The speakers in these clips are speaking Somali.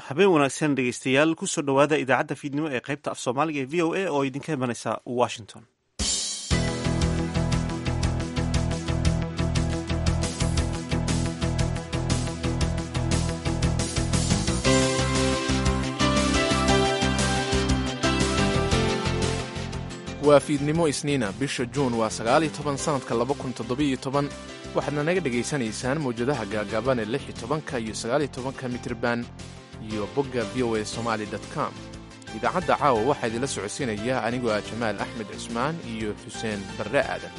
habeen wanaagsan dhegeystayaal kusoo dhowaada idaacadda fiidnimo ee qaybta af soomaaliga ee v o a oo idinka imanaysa washington waa fiidnimo isniina bisha juun waa sagaaliyo toban sannadka laba kun toddobiyo toban waxaadna naga dhegaysanaysaan mawjadaha gaagaaban ee lix iyo tobanka iyo sagaaliyo tobanka mitirban iyo bogga v o a somaali com idaacadda caawa waxaa idinla socodsiinaya anigoo ah jamaal axmed cismaan iyo xuseen barre aadan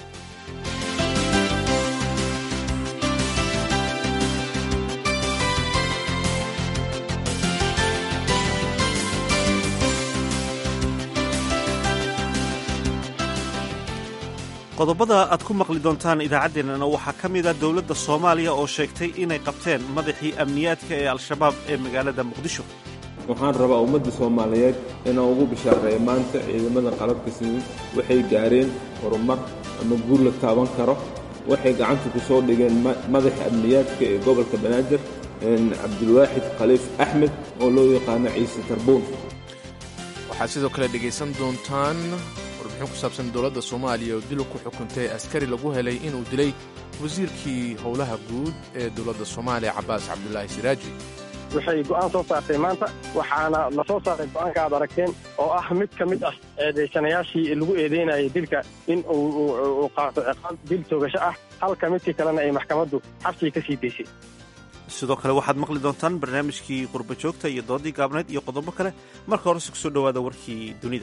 qodobada aad ku maqli doontaan idaacaddeenana waxaa ka mid a dowladda soomaaliya oo sheegtay inay qabteen madaxii amniyaadka ee al-shabaab ee magaalada muqdisho waxaan rabaa ummadda soomaaliyeed inaan ugu bishaareeyo maanta ciidamada qalabka simin waxay gaareen horumar ama guur la taaban karo waxay gacanta ku soo dhigeen madaxa amniyaadka ee gobolka banaadir cabdulwaaxid khaliif axmed oo loo yaqaano ciise tarbuun waxaad sidoo kale dhegaysan doontaan warbixin ku saabsan dowladda soomaaliya oo dil ku xukuntay askari lagu helay inuu dilay wasiirkii howlaha guud ee dowladda soomaaliya cabaas cabdulaahi siraaji waxay go'aan soo saartay maanta waxaana la soo saaray go'aanka aad aragteen oo ah mid ka mid ah eedaysanayaashii lagu eedeynayay dilka in uu qaato ciqaab dil toogasho ah halka midkii kalena ay maxkamaddu xabsiga ka sii daysay sidoo kale waxaad maqli doontaan barnaamijkii qurba joogta iyo doodii gaabnayd iyo qodobo kale marka horese kusoo dhowaada warkii dunida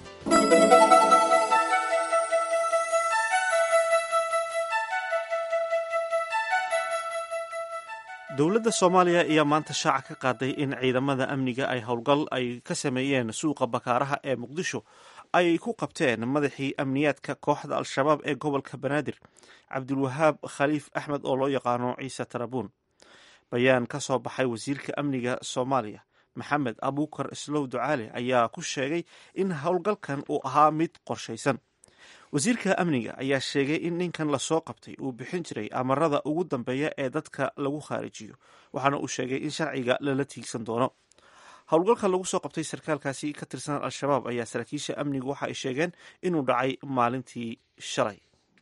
dowladda soomaaliya ayaa maanta shaaca ka qaaday in ciidamada amniga ay howlgal ay ka sameeyeen suuqa bakaaraha ee muqdisho ay ku qabteen madaxii amniyaadka kooxda al-shabaab ee gobolka banaadir cabdulwahaab khaliif axmed oo loo yaqaano ciise tarabuun bayaan ka soo baxay wasiirka amniga soomaaliya maxamed abuukar islow ducaale ayaa ku sheegay in howlgalkan uu ahaa mid qorshaysan wasiirka amniga ayaa sheegay in ninkan lasoo qabtay uu bixin jiray amarada ugu dambeeya ee dadka lagu khaarijiyo waxaana uu sheegay in sharciga lala tiigsan doono howlgalka lagu soo qabtay sarkaalkaasi ka tirsan al-shabaab ayaa saraakiisha amnigu waxa ay sheegeen inuu dhacay maalintii shalay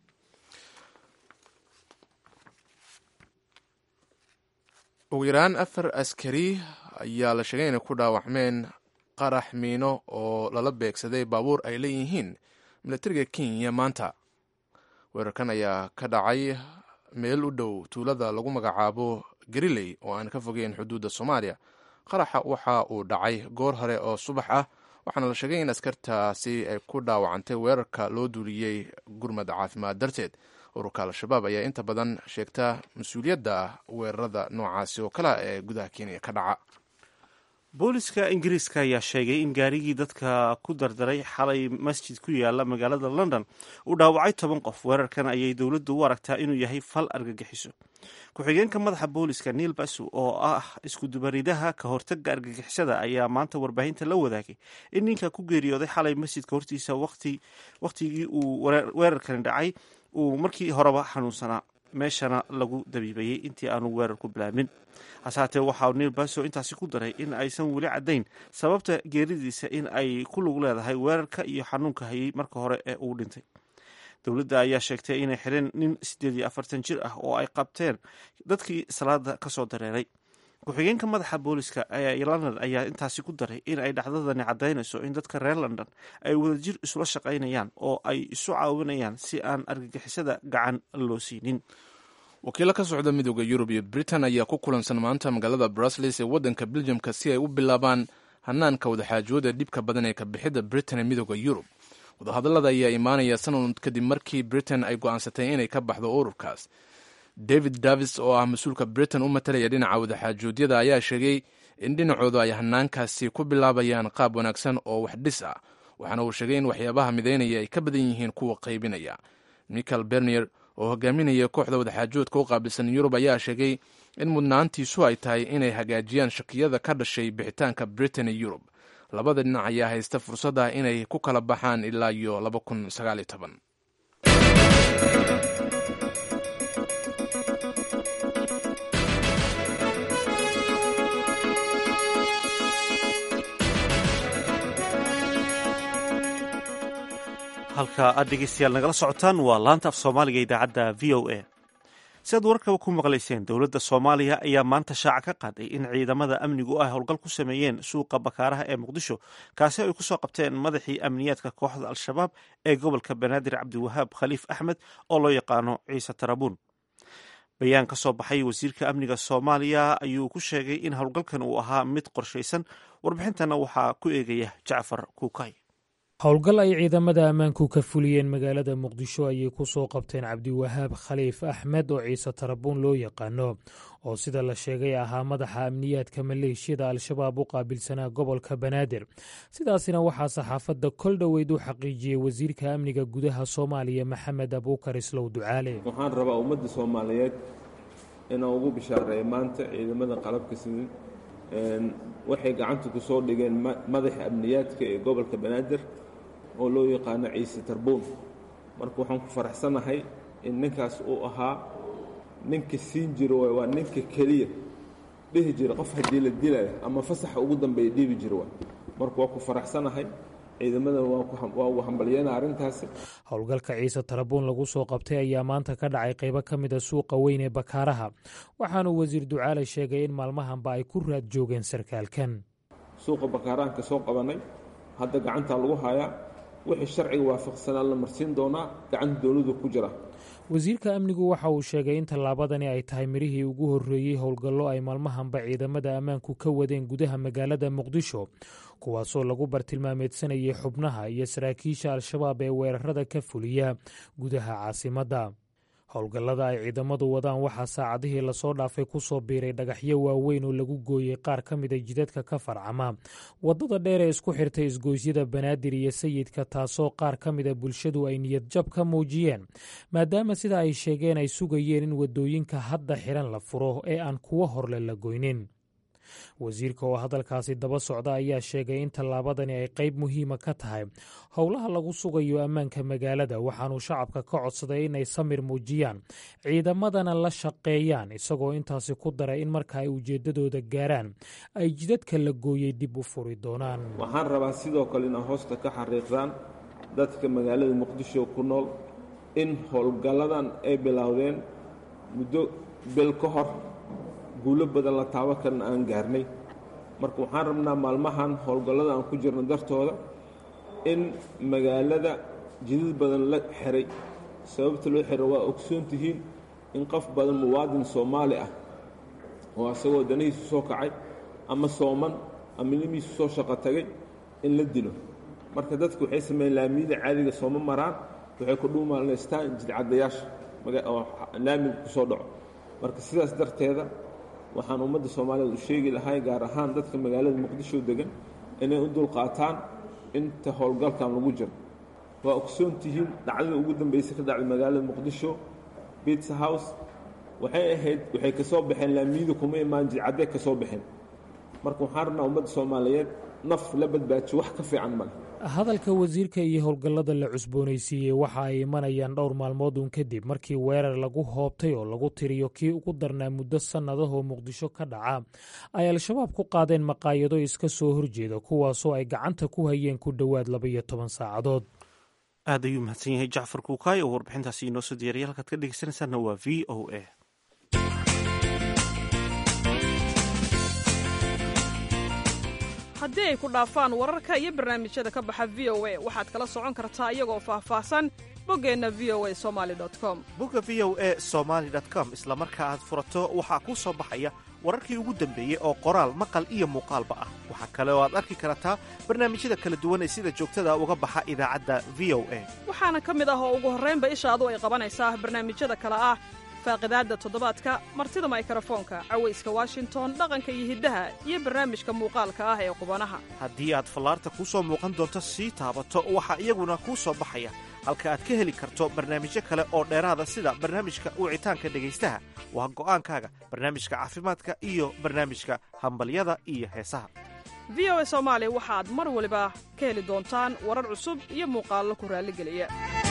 ugu yaraan afar askari ayaa la sheegay inay ku dhaawacmeen qarax miino oo lala beegsaday baabuur ay leeyihiin milatariga kenya maanta weerarkan ayaa ka dhacay meel u dhow tuulada lagu magacaabo gariley oo aan ka fogeyn xuduudda soomaaliya qaraxa waxa uu dhacay goor hore oo subax ah waxaana la sheegay in askartaasi ay ku dhaawacantay weerarka loo duuliyey gurmad caafimaad darteed ururka al-shabaab ayaa inta badan sheegta mas-uuliyadda weerarada noocaasi oo kale ee gudaha kenya ka dhaca booliska ingiriiska ayaa sheegay in gaarigii dadka ku dardaray xalay masjid ku yaala magaalada london uu dhaawacay toban qof weerarkan ayay dowladdu u aragtaa inuu yahay fal argagixiso ku-xigeenka madaxa booliska neil basu oo ah iskudubaridaha ka hortaga argagixisada ayaa maanta warbaahinta la wadaagay in ninka ku geeriyooday xalay masjidka hortiisa wakhtigii uu weerarkani dhacay uu markii horeba xanuunsanaa meeshana lagu dabiibayey intii aanu weerar ku bilaabmin hase haatee waxaa neil baso intaasi ku daray in aysan weli caddayn sababta geeridiisa in ay ku lug leedahay weerarka iyo xanuunka hayay marka hore ee uu dhintay dowladda ayaa sheegtay inay xireen nin siddeed iyo afartan jir ah oo ay qabteen dadkii salaada ka soo dareeray ku-xigeenka madaxa booliska ee london ayaa intaasi ku daray in ay dhacdadani caddaynayso in dadka reer london ay wadajir isula shaqaynayaan oo ay isu caawinayaan si aan argagixisada gacan loo siinin wakiilo ka socda midooda yurub iyo britain ayaa ku kulansan maanta magaalada brusles ee waddanka beljamka si ay u bilaabaan hanaanka wadaxaajooda dhibka badan ee kabixidda britain ee midooda yurub wadahadallada ayaa imaanaya sanad kadib markii britain ay go'aansatay inay ka baxdo ururkaas david davis oo ah mas-uulka britain u matalaya dhinaca wadaxaajoodyada ayaa sheegay in dhinacoodu ay hanaankaasi ku bilaabayaan qaab wanaagsan oo wax dhis ah waxaana uu sheegay in waxyaabaha midaynaya ay ka badan yihiin kuwa qaybinaya michael bernier oo hogaaminaya kooxda wadaxaajoodka u qaabilsan yurub ayaa sheegay in mudnaantiisu ay tahay inay hagaajiyaan shakiyada ka dhashay bixitaanka britain ee yurub labada dhinac ayaa haysta fursad ah inay ku kala baxaan ilaa iyo laba kun sagaaliyo toban halka aad dhegeystayaal nagala socotaan waa laanta af soomaaliga idaacadda v o a si aad warkaba ku maqlayseen dowladda soomaaliya ayaa maanta shaaca ka qaaday in ciidamada amnigu ay howlgal ku sameeyeen suuqa bakaaraha ee muqdisho kaasi ay kusoo qabteen madaxii amniyaadka kooxda al-shabaab ee gobolka banaadir cabdiwahaab khaliif axmed oo loo yaqaano ciise tarabuun bayaan ka soo baxay wasiirka amniga soomaaliya ayuu ku sheegay in howlgalkan uu ahaa mid qorshaysan warbixintana waxaa ku eegaya jacfar kuukay howlgal ay ciidamada ammaanku ka fuliyeen magaalada muqdisho ayay ku soo qabteen cabdiwahaab khaliif axmed oo ciise tarabuun loo yaqaano oo sida la sheegay ahaa madaxa amniyaadka maleeshiyada al-shabaab u qaabilsanaa gobolka banaadir sidaasina waxaa saxaafadda kol dhoweyd u xaqiijiyey wasiirka amniga gudaha soomaaliya maxamed abuukar islow ducaale waxaan rabaa ummadda soomaaliyeed inaan ugu bishaareeyo maanta ciidamada qalabka sidin waxay gacanta ku soo dhigeen madaxa amniyaadka ee gobolka banaadir oo loo yaqaano ciise tarbuun marka waxaan ku faraxsanahay in ninkaas uu ahaa ninka siin jiro waay waa ninka keliya dhihi jira qof haddii la dilayo ama fasaxa ugu dambeeya dhiibi jiro waay marka waa ku faraxsanahay ciidamadan waa ugu hambalyeena arrintaasi howlgalka ciise tarabuun lagu soo qabtay ayaa maanta ka dhacay qaybo ka mid a suuqa weyn ee bakaaraha waxaanuu wasiir ducaale sheegay in maalmahanba ay ku raad joogeen sarkaalkan suuqa bakaarahan ka soo qabanay hadda gacantaa lagu hayaa wixii sharciga waafaqsanaa la marsiin doonaa gacanta dowladu ku jira wasiirka amnigu waxa uu sheegay in tallaabadani ay tahay midhihii ugu horreeyey howlgallo ay maalmahanba ciidamada ammaanku ka wadeen gudaha magaalada muqdisho kuwaasoo lagu bartilmaameedsanayay xubnaha iyo saraakiisha al-shabaab ee weerarada ka fuliya gudaha caasimadda howlgallada ay ciidamadu wadaan waxaa saacadihii lasoo dhaafay ku soo biiray dhagaxyo waaweyn oo lagu gooyey qaar ka mida jidadka ka farcama waddada dheer ee isku xirtay isgoysyada banaadir iyo sayidka taasoo qaar ka mida bulshadu ay niyadjab ka muujiyeen maadaama sida ay sheegeen ay sugayeen in waddooyinka hadda xiran la furo ee aan kuwo horle la goynin wasiirka oo hadalkaasi daba socda ayaa sheegay in tallaabadani ay qayb muhiima ka tahay howlaha lagu sugayo ammaanka magaalada waxaanuu shacabka ka codsaday inay samir muujiyaan ciidamadana la shaqeeyaan isagoo intaasi ku daray in marka ay ujeeddadooda gaaraan ay jidadka la gooyey dib u furi doonaan waxaan rabaa sidoo kale inaa hoosta ka xariiqdaan dadka magaalada muqdisho ku nool in howlgalladan ay bilowdeen muddo bil ka hor guulo badan la taabo karna aan gaarnay marka waxaan rabnaa maalmahan howlgallada aan ku jirno dartooda in magaalada jidad badan la xiray sababta loo xiro waa ogsoon tihiin in qof badan muwaadin soomaali ah oo asagoo danihiisu soo kacay ama sooman ama nimiisu soo shaqo tagay in la dilo marka dadku waxay sameeyeen laamiyada caadiga sooma maraan waxay ku dhuumaalaystaan jidcadayaasha oo laamiga ku soo dhaco marka sidaas darteeda waxaan ummadda soomaaliyeed u sheegi lahay gaar ahaan dadka magaalada muqdisho degan inay u dulqaataan inta howlgalkan lagu jiro waa ogsoon tihiin dhacdada ugu dambeysay ka dhacday magaalada muqdisho bitsa house waxay ahayd waxay ka soo baxeen laamiyada kuma imaan jidcadday ka soo baxeen marka waxaan rabnaa ummadda soomaaliyeed naf la badbaajiyo wax ka fiican male hadalka wasiirka iyo howlgallada la cusboonaysiiyey waxa ay imanayaan dhowr maalmood uun kadib markii weerar lagu hoobtay oo lagu tiriyo kii ugu darnaa muddo sannadahoo muqdisho ka dhaca ay al-shabaab ku qaadeen maqaayado iska soo horjeeda kuwaasoo ay gacanta ku hayeen ku dhowaad labaiyo toban saacadood aad ayuu mahadsan yahay jacfar kuukaay oo warbixintaasi inoo soo diyaariya halkaad ka dhegeysanaysaana waa v o a haddii ay ku dhaafaan wararka iyo barnaamijyada ka baxa v o a waxaad kala socon kartaa iyagoo faahfaahsan boggeenna v o a somali com bogga v o a somaali com isla marka aad furato waxaa kuu soo baxaya wararkii ugu dambeeyey oo qoraal maqal iyo muuqaalba ah waxaa kale oo aad arki kartaa barnaamijyada kala duwan ee sida joogtada uga baxa idaacadda v o a waxaana ka mid ah oo ugu horraynba ishaadu ay qabanaysaa barnaamijyada kale ah faaqidaadda toddobaadka martida maykrofoonka cawayska washington dhaqanka iyo hiddaha iyo barnaamijka muuqaalka ah ee qubanaha haddii aad fallaarta kuu soo muuqan doonto sii taabato waxaa iyaguna kuu soo baxaya halka aad ka heli karto barnaamijyo kale oo dheeraada sida barnaamijka wicitaanka dhegaystaha waa go'aankaaga barnaamijka caafimaadka iyo barnaamijka hambalyada iyo heesaha v o a soomaali waxaad mar waliba ka heli doontaan warar cusub iyo muuqaallo ku raalligeliya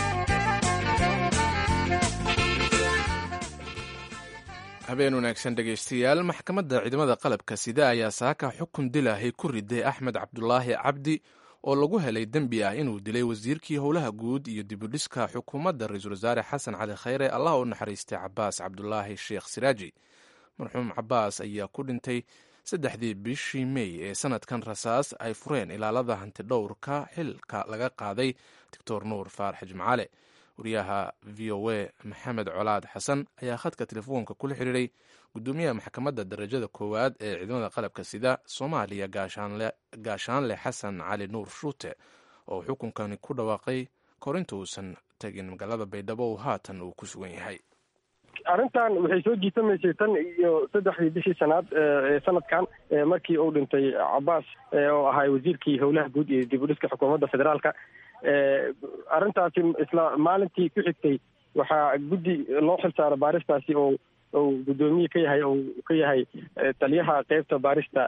habeen wanaagsan dhegaystayaal maxkamadda ciidamada qalabka sida ayaa saaka xukun dilaahay ku riday axmed cabdulaahi cabdi oo lagu helay dembi ah inuu dilay wasiirkii howlaha guud iyo dibudhiska xukuumadda ra-iisul wasaare xasan cali khayre allah u naxariistay cabaas cabdulaahi sheekh siraaji marxuum cabaas ayaa ku dhintay saddexdii bishii mey ee sanadkan rasaas ay fureen ilaalada hantidhowrka xilka laga qaaday doctor nuur faarax jimcaale wariyaha v o a maxamed colaad xasan ayaa khadka telefoonka kula xiriiray gudoomiyaha maxkamadda darajada koowaad ee ciidamada qalabka sida soomaaliya gaashaanle xasan cali nuur shuute oo xukunkani ku dhawaaqay korinta uusan tagin magaalada baydhabo haatan uu ku sugan yahay arrintan waxay soo jiitamaysay tan iyo saddexdii bishii shanaad ee sanadkan markii uu dhintay cabaas oo ahay wasiirkii howlaha guud iyo dib u dhiska xukuumadda federaalka arrintaasi isla maalintii ku xigtay waxaa guddi loo xilsaaro baaristaasi oo ou guddoomiye ka yahay ou ka yahay taliyaha qeybta baarista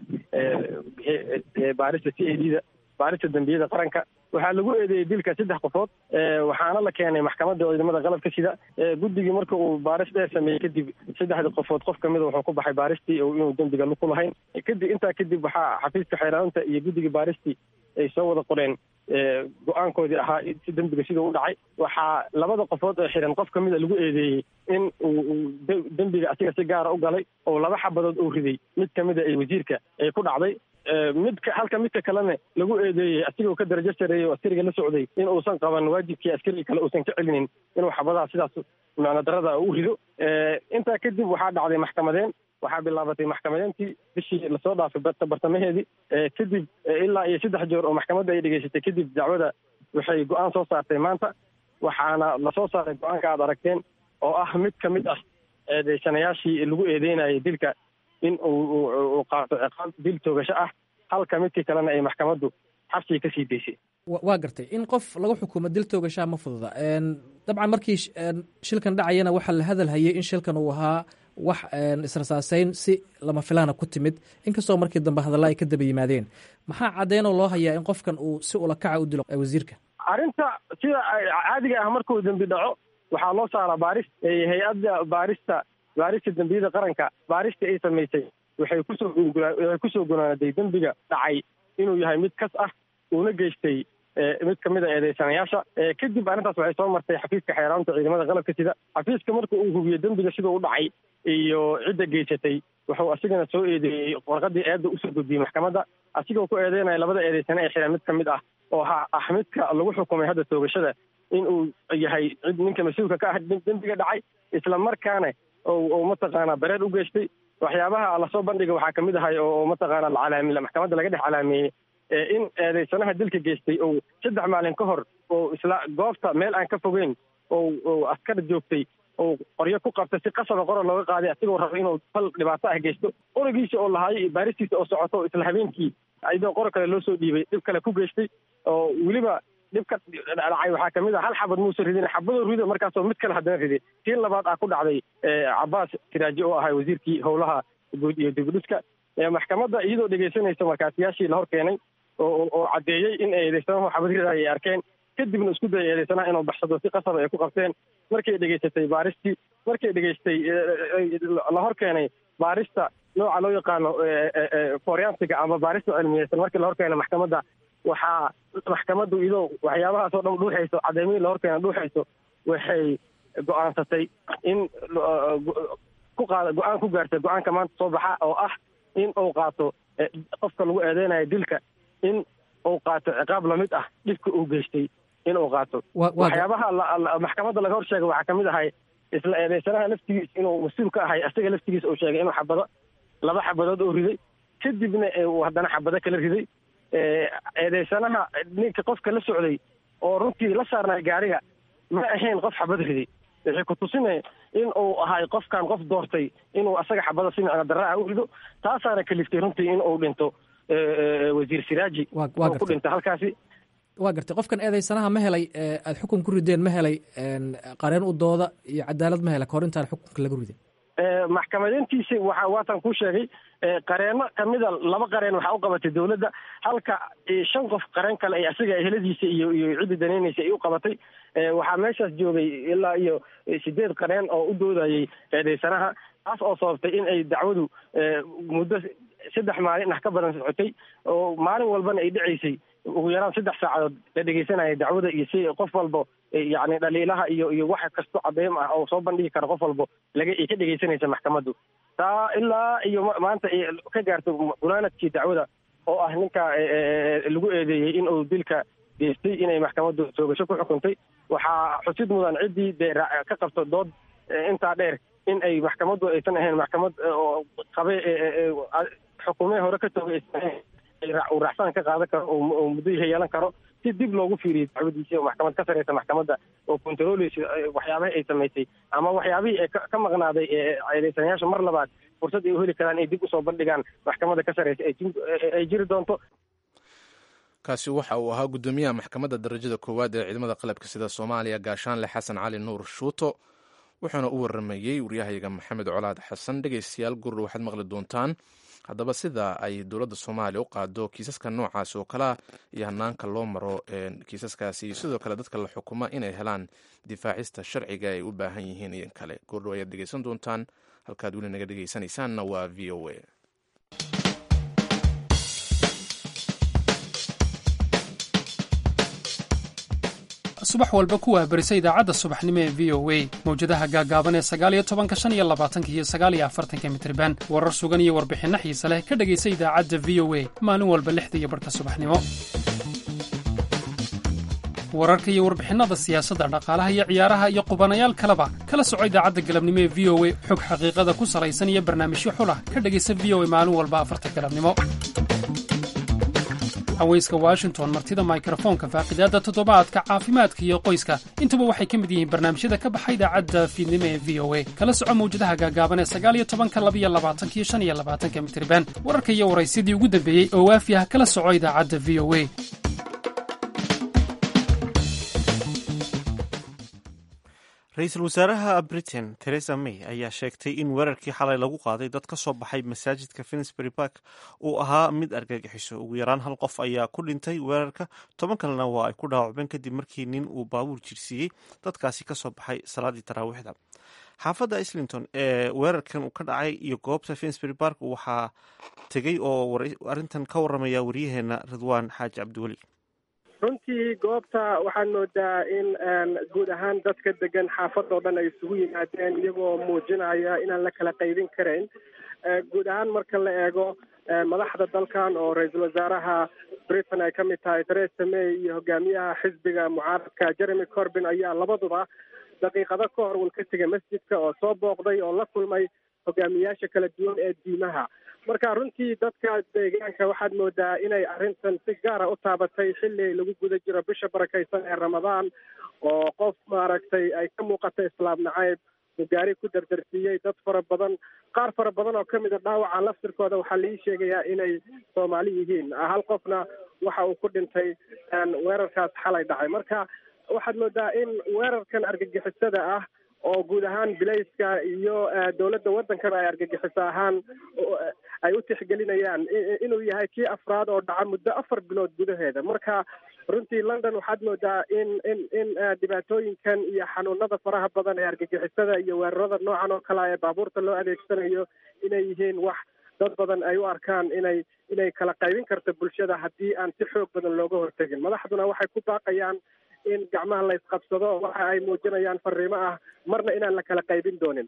baarista c a d da baarista dembiyada qaranka waxaa lagu eedeeyey dilka saddex qofood waxaana la keenay maxkamadda ciidamada qalabka sida guddigii marka uu baaris dheer sameeyey kadib saddexda qofood qof kamida wuxuu ku baxay baaristii oo inuu dembiga ku lahayn kadib intaa kadib waxaa xafiiska xeeraanta iyo guddigii baaristii ay soo wada qoreen go-aankoodii ahaa si dembiga siduu u dhacay waxaa labada qofood ee xiran qof kamida lagu eedeeyey in uu dembiga asiga si gaara u galay oo laba xabadood uu riday mid kamida ay wasiirka ay ku dhacday midka halka midka kalena lagu eedeeyey asigoo ka darajo sareeyey oo askariga la socday in uusan qaban waajibkii askariga kale uusan ka celinin inuu xabadaha sidaas macno darada u rido intaa kadib waxaa dhacday maxkamadeen waxaa bilaabatay maxkamadeyntii bishii lasoo dhaafay bartamaheedii kadib ilaa iyo saddex jeer oo maxkamadda ay dhegeysatay kadib dacwada waxay go-aan soo saartay maanta waxaana lasoo saaray go-aanka aad aragteen oo ah mid ka mid ah eedeysanayaashii lagu eedeynayay dilka in uu qaato ciqaab dil toogasho ah halka midkii kalena ay maxkamaddu xabsiga ka sii daysay waa gartay in qof lagu xukumo dil toogashaa ma fududa dabcan markii shilkan dhacayana waxaa la hadal hayay in shilkan uu ahaa wax israsaaseyn si lama filaana ku timid inkastoo markii dambe hadalla ay ka daba yimaadeen maxaa caddeynoo loo hayaa in qofkan uu si ulakaca u dilo wasiirka arrinta sida caadiga ah markuu dembi dhaco waxaa loo saaraa baaris hay-adda baarista baarista dembiyada qaranka baarista ay samaysay waxay kusoo waxay kusoo gonaaday dembiga dhacay inuu yahay mid kas ah uuna geystay mid kamid a eedeysanayaasha kadib arrintaas waxay soo martay xafiiska xeeraanta ciidamada qalabka sida xafiiska marka uu hubiyo dembiga siduu u dhacay iyo cidda geysatay wuxuu asigana soo eedeeyey warqadii eedda usoo gudbiyey maxkamadda asigoo ku eedeynaya labada eedeysane ee xiran mid ka mid ah oo ha ah midka lagu xukumay hadda toogashada in uu yahay cid ninka mas-uulka ka ah dembiga dhacay isla markaana oo mataqaanaa bareer u geystay waxyaabaha lasoo bandhiga waxaa kamid ahay oo mataqaana lacalaami maxkamadda laga dhex calaameeyey in eedeysanaha dilka geystay oo saddex maalin ka hor oo isla goobta meel aan ka fogeyn oo askar joogtay oo qoryo ku qabtay si qasaba qoran looga qaaday asigoo raba inuu fal dhibaato ah geysto qorigiisa oo lahaay baaristiisa oo socoto isla habeenkii ayadoo qor kale loo soo dhiibay dhib kale ku geystay oo weliba dhibka dhacay waxaa kamid ah hal xabad muusa ridin xabadoo rido markaasoo mid kale haddana riday tii labaad ah ku dhacday cabaas kiraaji oo ahay wasiirkii howlaha guud iyo dibudhiska maxkamadda iyadoo dhegeysanaysa markaasiyaashii la hor keenay oo caddeeyey in eedeysanahu xabad ridaay ay arkeen kadibna isku dayay eedeysanaha inuu baxsado si qasaba ay ku qabteen markay dhegeysatay baaristii markay dhegeystay la hor keenay baarista nooca loo yaqaano forensiga ama baarista cilmiyeysan markii la hor keenay maxkamadda waxaa maxkamaddu iyadoo waxyaabahaas oo dhan dhuuxayso caddeymihii la hor keena dhuuxayso waxay go-aansatay in ku qaada go-aan ku gaartay go-aanka maanta soo baxa oo ah in uu qaato qofka lagu eedeynayo dilka in uu qaato ciqaab lamid ah dhibka uu geystay in uu qaato waxyaabaha maxkamadda laga hor sheegay waxaa kamid ahay isla eedeysanaha laftigiisa inuu mas-uul ka ahay asaga laftigiisa uu sheegay inuu xabado laba xabadood oo riday kadibna uu haddana xabado kala riday eedeysanaha ninka qofka la socday oo runtii la saarnay gaariga ma ahayn qof xabad riday waxay ku tusina in uu ahay qofkan qof doortay inuu asaga xabada si micno daraaha u rido taasaana kaliftay runtii in uu dhinto wasiir siraaji oo ku dhinta halkaasi waa gartay qofkan eedeysanaha ma helay aada xukun ku rideen ma helay qareen u dooda iyo cadaalad ma helay kahor intaan xukunka laga ridin maxkamadeyntiisi waxa waatan kuu sheegay qareeno kamida laba qareen waxaa u qabatay dowladda halka shan qof qareen kale ay asiga eheladiisa iyo iyo ciddi danaynaysa ay u qabatay waxaa meeshaas joogay ilaa iyo sideed qareen oo u doodayay eedeysanaha taas oo sababtay in ay dacwadu muddo saddex maalin ah ka badan socotay oo maalin walbana ay dhacaysay ugu yaraan saddex saacadood la dhegeysanaya dacwada iyo si qof walbo yacni dhaliilaha iyo iyo wax kasto cadeym ah oo soo bandhigi kara qof walbo laga ay ka dhegeysanaysa maxkamaddu taa ilaa iyo maanta ay ka gaarto gunaanadkii dacwada oo ah ninka lagu eedeeyey in uu dilka geystay inay maxkamaddu toogasho ku xukuntay waxaa xusid mudan ciddii dee ka qabto dood intaa dheer in ay maxkamaddu aysan ahayn maxkamad oo qabe xukuumee hore ka toogay aysan ahayn uu racfaan ka qaadan karo oo muddo yeelan karo si dib loogu fiiriyo dacwadiisi oo maxkamad ka sareysa maxkamadda oo controleysa waxyaabahi ay samaysay ama waxyaabihii ee ka maqnaaday eedeysanayaasha mar labaad fursad ay u heli karaan ay dib usoo bandhigaan maxkamadda ka sareysa ay jiri doonto kaasi waxa uu ahaa guddoomiyaha maxkamadda darajada koowaad ee ciidamada qalabka sida soomaaliya gaashaanle xasan cali nuur shuuto wuxuuna u waramayey waryahayaga maxamed colaad xasan dhegeystayaal gurur waxaad maqli doontaan haddaba sida ay dowladda soomaaliya u qaado kiisaska noocaas oo kalea iyo hanaanka loo maro kiisaskaasi iyo sidoo kale dadka la xukuma inay helaan difaacista sharciga ay u baahan yihiin iyo kale goordhow ayaad dhegeysan doontaan halkaad weli naga dhegeysanaysaanna waa v o a subax walba ku waabarisa idaacadda subaxnimo ee v o a mawjadaha gaagaaban ee sagaaliyo tobanka shan iyo labaatanka iyo sagaaliyo afartanka mitriban warar sugan iyo warbixinno xiise leh ka dhegaysa idaacadda v o a maalin walba lixda iyo barhka subaxnimo wararka iyo warbixinnada siyaasadda dhaqaalaha iyo ciyaaraha iyo qubanayaal kaleba kala soco idaacadda galabnimo ee v o a xog xaqiiqada ku salaysan iyo barnaamijyo xulah ka dhegaysa v o a maalin walba afarta galabnimo haweyska washington martida mikrofoonka faaqidaadda toddobaadka caafimaadka iyo qoyska intuba waxay ka mid yihiin barnaamijyada ka baxa idaacadda fiidnimo ee v o a kala soco mawjadaha gaagaaban ee sagaaliyo tobanka labiyo labaatankiyo shan iyo labaatanka mitriban wararka iyo waraysyadii ugu dambeeyey oo waafi ah kala soco idaacadda v o a ra-iisul wasaaraha britain theresa may ayaa sheegtay in weerarkii xalay lagu qaaday dad ka soo baxay masaajidka finsbury park uu ahaa mid argagixiso ugu yaraan hal qof ayaa ku dhintay weerarka toban kalena waa ay ku dhaawacmeen kadib markii nin uu baabuur jirsiiyey dadkaasi kasoo baxay salaadii taraawiixda xaafadda islington ee weerarkan uu ka dhacay iyo goobta finsbury park waxaa tegey oo arrintan ka waramaya waryaheena ridwaan xaaji cabdiweli runtii goobta waxaad moodaa in guud ahaan dadka degan xaafadoo dhan ay isugu yimaadeen iyagoo muujinaya inaan la kala qaybin karayn guud ahaan marka la eego madaxda dalkan oo ra-iisul wasaaraha britain ay ka mid tahay theresa may iyo hogaamiyaha xisbiga mucaaradka jeremy corbin ayaa labaduba daqiiqado ka hor wal ka tegay masjidka oo soo booqday oo la kulmay hogaamiyaasha kala duwan ee diimaha marka runtii dadka deegaanka waxaad moodaa inay arrintan si gaara u taabatay xilli lagu guda jiro bisha barakaysan ee ramadaan oo qof maaragtay ay ka muuqata islaam nacayb uu gaari ku dardarsiiyey dad fara badan qaar fara badan oo kamid a dhaawaca laftirkooda waxaa laii sheegayaa inay soomaali yihiin hal qofna waxa uu ku dhintay weerarkaas xalay dhacay marka waxaad moodaa in weerarkan argagixisada ah oo guud ahaan bilayska iyo dowladda waddankaba ay argagixiso ahaan ay u tixgelinayaan inuu yahay kii afraad oo dhaca muddo afar bilood gudaheeda marka runtii london waxaad moodaa in in in dhibaatooyinkan iyo xanuunada faraha badan ee argagixisada iyo weerarada noocan oo kale ee baabuurta loo adeegsanayo inay yihiin wax dad badan ay u arkaan inay inay kala qaybin karto bulshada haddii aan si xoog badan looga hortegin madaxduna waxay ku baaqayaan in gacmaha la isqabsado waxa ay muujinayaan fariimo ah marna inaan la kala qaybin doonin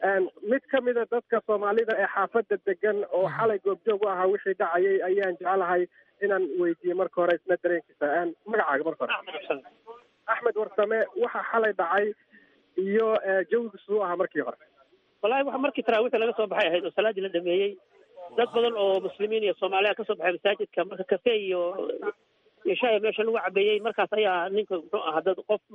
mid ka mida dadka soomaalida ee xaafadda degan oo xalay goobjoog u ahaa wixii dhacayay ayaan jecelahay inaan weydiiyo marka hore isna dareenkiisa magacaaga marka hore axmed warsame waxa xalay dhacay iyo jawigiisu u ahaa markii hore wallahi waxa markii taraawiixda laga soo baxay ahayd oo salaadii la dhameeyey dad badan oo muslimiin iyo soomaaliya kasoo baxay masaajidka marka kafe iyo iyo shaaya meesha lagu cabeeyey markaas ayaa ninka muxuu ahaa dad qof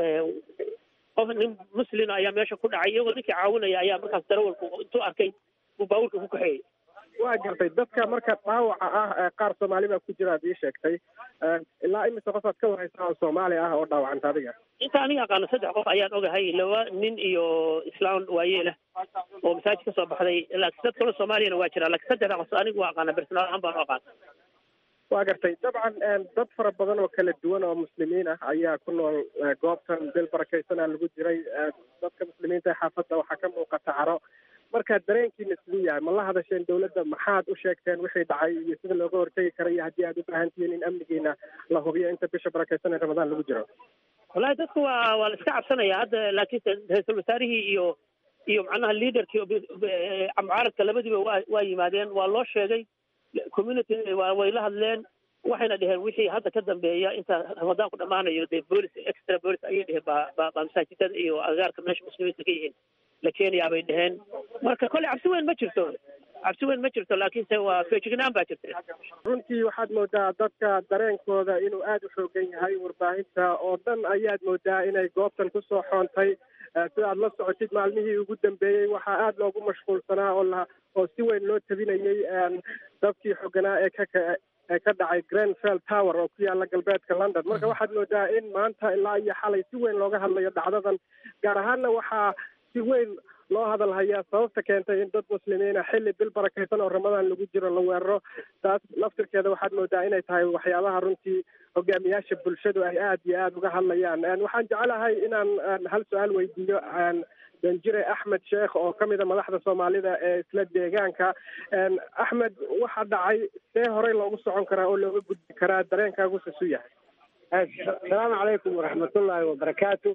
qof nin muslima ayaa meesha ku dhacay iyagoo ninkii caawinaya ayaa markaas darawalku intuu arkay buu baabuurka ku kaxeeyey waa gartay dadka marka dhaawaca ah qaar soomaali baa ku jira ad ii sheegtay ilaa imise qofaad ka waraysaa oo soomaali ah oo dhaawacanta adiga inta aniga aqaano saddex qof ayaan ogahay laba nin iyo islaan waayeelah oo masaajid kasoo baxday laakiin dad kale soomaaliyana waa jiraa lakiin saddexda qof anigu waa aqaana personaal ahaan baan u aqaana waa gartay dabcan dad fara badan oo kala duwan oo muslimiin ah ayaa ku nool goobtan bil barakaysanaa lagu jiray dadka muslimiinta ee xaafadda waxaa ka muuqata caro marka dareenkiina siduu yahay ma la hadasheen dowladda maxaad u sheegteen wixii dhacay iyo sida looga hortegi kara iyo haddii aad u baahan tihiin in amnigiina la hubiyo inta bisha barakeysan ee ramadaan lagu jiro wallahi dadku waa waa la iska cabsanaya hadda laakiinse ra-iisul wasaarihii iyo iyo macnaha leaderkii mucaaradka labadiiba waa waa yimaadeen waa loo sheegay community waa way la hadleen waxayna dheheen wixii hadda ka dambeeya inta ramadaan ku dhammaanayo dee boolis extra boolis ayay dheheen baa baa baa masaajidada iyo agaarka meesha muslimiinta ka yihiin la keenayaa bay dheheen marka kolley cabsi weyn ma jirto cabsi weyn ma jirto laakiinse waa feejignaan baa jirta runtii waxaad moodaa dadka dareenkooda inuu aada u xoogan yahay warbaahinta oo dhan ayaad moodaa inay goobtan kusoo xoontay sida aad la socotid maalmihii ugu dambeeyey waxaa aada loogu mashquulsanaa oo la oo si weyn loo tabinayey dabkii xoganaa ee ka ee ka dhacay grenfell tower oo ku yaala galbeedka london marka waxaad moodaa in maanta ilaa iyo xalay si weyn looga hadlayo dhacdadan gaar ahaanna waxaa si weyn loo hadal hayaa sababta keentay in dad muslimiina xilli bil barakeysan oo ramadaan lagu jiro la weeraro taas laftirkeeda waxaad moodaa inay tahay waxyaabaha runtii hogaamiyaasha bulshadu ay aada iyo aada uga hadlayaan waxaan jecelahay inaan hal su-aal weydiiyo danjire axmed sheekh oo ka mida madaxda soomaalida ee isla deegaanka axmed waxa dhacay see horey loogu socon karaa oo looga gudbi karaa dareenkaagu sasu yahay asalaamu calaykum waraxmatullaahi wabarakaatu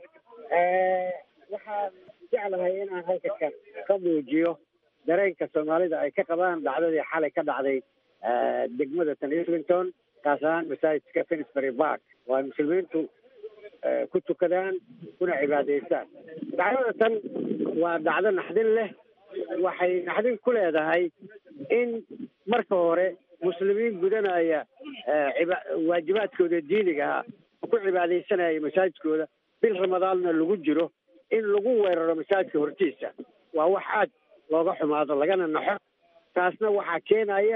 waxaan jeclahay inaan halka ka ka muujiyo dareenka soomaalida ay ka qabaan dhacdadii xalay ka dhacday degmada tan islington kaas ahaan masaajidka finsbury park oo ay muslimiintu ku tukadaan kuna cibaadeystaan dhacdada tan waa dhacdo naxdin leh waxay naxdin ku leedahay in marka hore muslimiin gudanaya waajibaadkooda diiniga ah oo ku cibaadaysanaya masaajidkooda bil ramadaanna lagu jiro in lagu weeraro masaajidka hortiisa waa wax aad looga xumaado lagana naxo taasna waxaa keenaya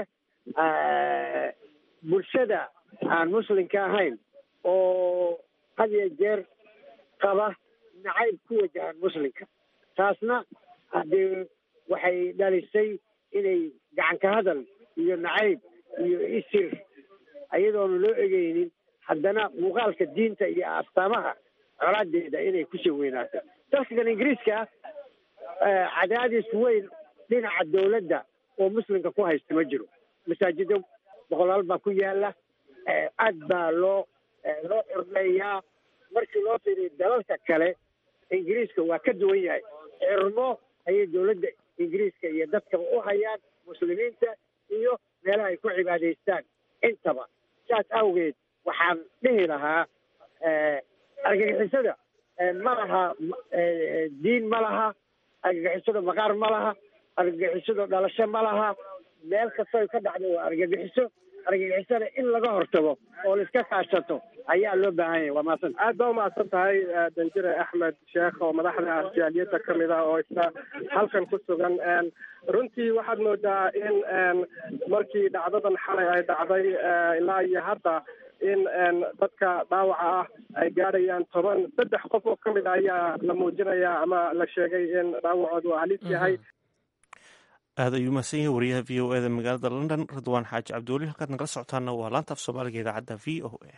bulshada aan muslimka ahayn oo had iyo jeer qaba nacayb ku wajahan muslimka taasna haddee waxay dhalisay inay gacanka hadal iyo nacayb iyo isir iyadoona loo egeynin haddana muuqaalka diinta iyo astaamaha colaadeeda inay kusii weynaato dalkan ingiriiska cadaadis weyn dhinaca dowladda oo muslimka ku haysta ma jiro masaajido boqolaal baa ku yaala aad baa loo loo xurmeeyaa markii loo fiiriyo dalalka kale ingiriiska waa ka duwan yahay xirmo ayay dowladda ingiriiska iyo dadkaba u hayaan muslimiinta iyo meelaha ay ku cibaadaystaan intaba saas awgeed waxaan dhihi lahaa argagixisada ma laha diin ma laha argagixisada maqaar ma laha argagixisada dhalasho ma laha meel kastoo ka dhacdo waa argagixiso argagixisada in laga hortago oo laiska kaashato ayaa loo baahan yahay waa mahadsan aad baa umahadsan tahay danjire axmed sheekh oo madaxda arjaaliyadda ka mid ah oo isla halkan ku sugan runtii waxaad moodaa in markii dhacdadan xalay ay dhacday ilaa iyo hadda in dadka dhaawaca ah ay gaadhayaan toban saddex qof oo ka mid a ayaa la muujinayaa ama la sheegay in dhaawacoodu halis yahay aada ayuu mahadsan yahay wariyaha v o e da magaalada london ridwaan xaaji cabdiweli halkaad nagala socotaana waa laanta af soomaaliga idaacadda v o a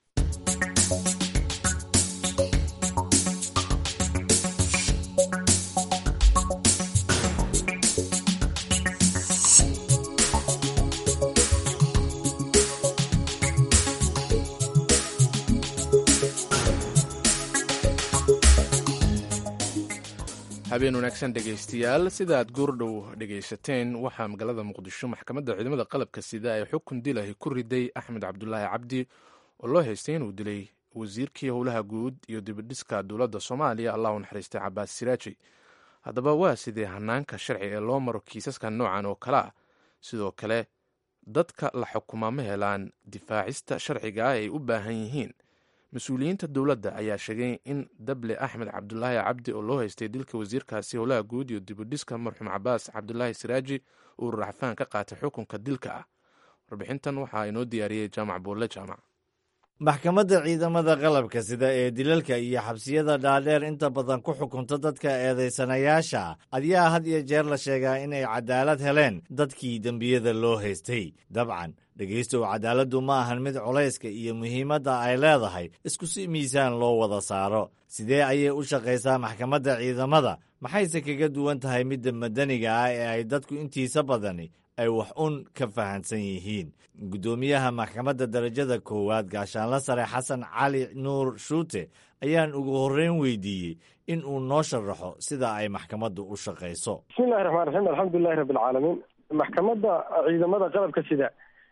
habeen wanaagsan dhegaystayaal sida aad goordhow dhegaysateen waxaa magaalada muqdisho maxkamadda ciidamada qalabka sida ay xukun dilahi ku riday axmed cabdulaahi cabdi oo loo haystay inuu dilay wasiirkii howlaha guud iyo dibidhiska dowladda soomaaliya allah u naxariistay cabaas siraaji haddaba waa sidee hanaanka sharci ee loo maro kiisaska noocan oo kale ah sidoo kale dadka la xukumaa ma helaan difaacista sharciga ah ay u baahan yihiin mas-uuliyiinta dowladda ayaa sheegay in dable axmed cabdulaahi cabdi oo loo haystay dilka wasiirkaasi howlaha guud iyo dibudhiska marxuum cabaas cabdulaahi siraaji uu racfaan ka qaatay xukunka dilka ah warbixintan waxaa inoo diyaariyey jaamac buulle jaamac maxkamadda ciidamada qalabka sida ee dilalka iyo xabsiyada dhaadheer inta badan ku xukunta dadka eedaysanayaasha ayaa had iyo jeer la sheegaa inay cadaalad heleen dadkii dembiyada loo haystay dabcan dhegaystow cadaaladdu ma ahan mid culayska iyo muhiimadda ay leedahay isku si miisaan loo wada saaro sidee ayay u shaqaysaa maxkamadda ciidamada maxayse kaga duwan tahay midda madaniga ah ee ay dadku intiisa badani ay wax un ka fahansan yihiin guddoomiyaha maxkamadda darajada koowaad gaashaanla sare xasan cali nuur shuute ayaan ugu horreyn weydiiyey in uu noo sharaxo sida ay maxkamaddu u shaqayso bismillahi raxmaan raxiim alxamdulilahi rabbilcaalamiin maxkamadda ciidamada qalabka sida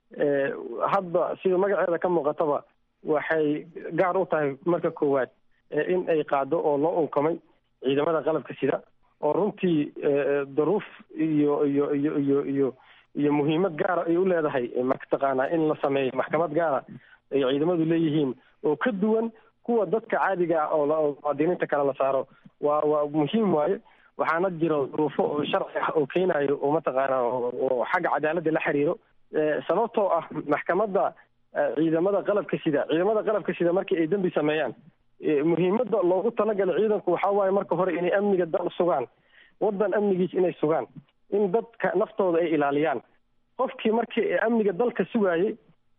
hadda sida magaceeda ka muuqataba waxay gaar u tahay marka koowaad in ay qaado oo loo unkamay ciidamada qalabka sida oo runtii daruuf iyo iyo iyo iyo iyo iyo muhiimad gaara ay u leedahay mataqaanaa in la sameeyo maxkamad gaara ay ciidamadu leeyihiin oo ka duwan kuwa dadka caadiga ah oo muwaadiniinta kale la saaro waa waa muhiim waaye waxaana jiro duruufo oo sharci ah oo keenayo oo mataqaanaa oo xagga cadaaladda la xiriiro sababtoo ah maxkamadda ciidamada qalabka sida ciidamada qalabka sida markii ay dembi sameeyaan muhiimadda loogu talagalay ciidanku waxaa waaye marka hore inay amniga dal sugaan waddan amnigiis inay sugaan in dadka naftooda ay ilaaliyaan qofkii markii amniga dalka sugaayey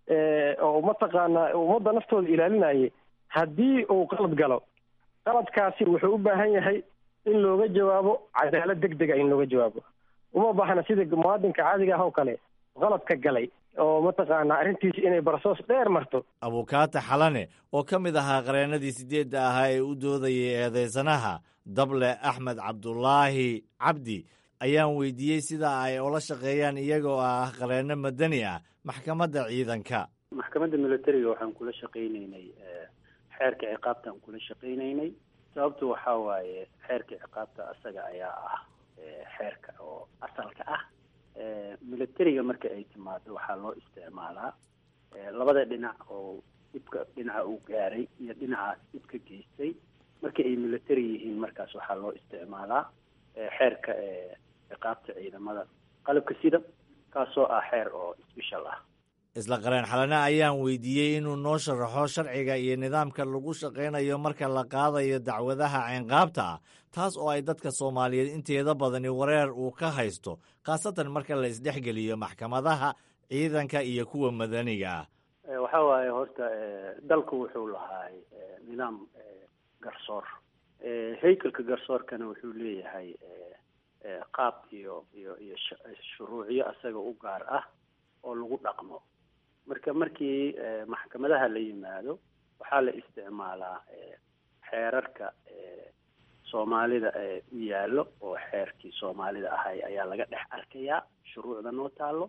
oo mataqaanaa ummadda naftooda ilaalinayay haddii uu qalad galo qaladkaasi wuxuu u baahan yahay in looga jawaabo cadaalad deg dega in looga jawaabo uma baahna sida muwaadinka caadiga ah oo kale qaladka galay oo mataqaanaa arrintiisi inay barsoos dheer marto abukaata xalane oo ka mid ahaa qareennadii sideedda ahaa ee u doodayay eedeysanaha dable axmed cabdulaahi cabdi ayaan weydiiyey sida ay ula shaqeeyaan iyagoo ah qareenno madani ah maxkamadda ciidanka maxkamadda militariga waxaan kula shaqaynaynay xeerka ciqaabtaan kula shaqaynaynay sababtu waxaa waaye xeerka ciqaabta asaga ayaa ah xeerka oo asalka ah militariga marka ay timaado waxaa loo isticmaalaa labada dhinac oo dhibka dhinaca uu gaaray iyo dhinacaas dhibka geystay marka ay military yihiin markaas waxaa loo isticmaalaa xeerka ciqaabta ciidamada qalabka sida kaasoo ah xeer oo special ah isla qareen xalane ayaan weydiiyey inuu noo sharaxo sharciga iyo nidaamka lagu shaqaynayo marka la qaadayo dacwadaha ciinqaabta ah taas oo ay dadka soomaaliyeed inteeda badani wareer uu ka haysto khaasatan marka la isdhexgeliyo maxkamadaha ciidanka iyo kuwa madaniga ah waxa waaye horta dalku wuxuu lahaay nidaam garsoor haykalka garsoorkana wuxuu leeyahay qaab iyo iyo iyo shuruucyo asaga u gaar ah oo lagu dhaqmo marka markii maxkamadaha la yimaado waxaa la isticmaalaa xeerarka soomaalida u yaallo oo xeerkii soomaalida ahay ayaa laga dhex arkayaa shuruucda noo taalo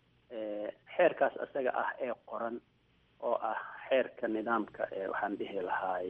xeerkaas asaga ah ee qoran oo ah xeerka nidaamka waxaan dhihi lahaay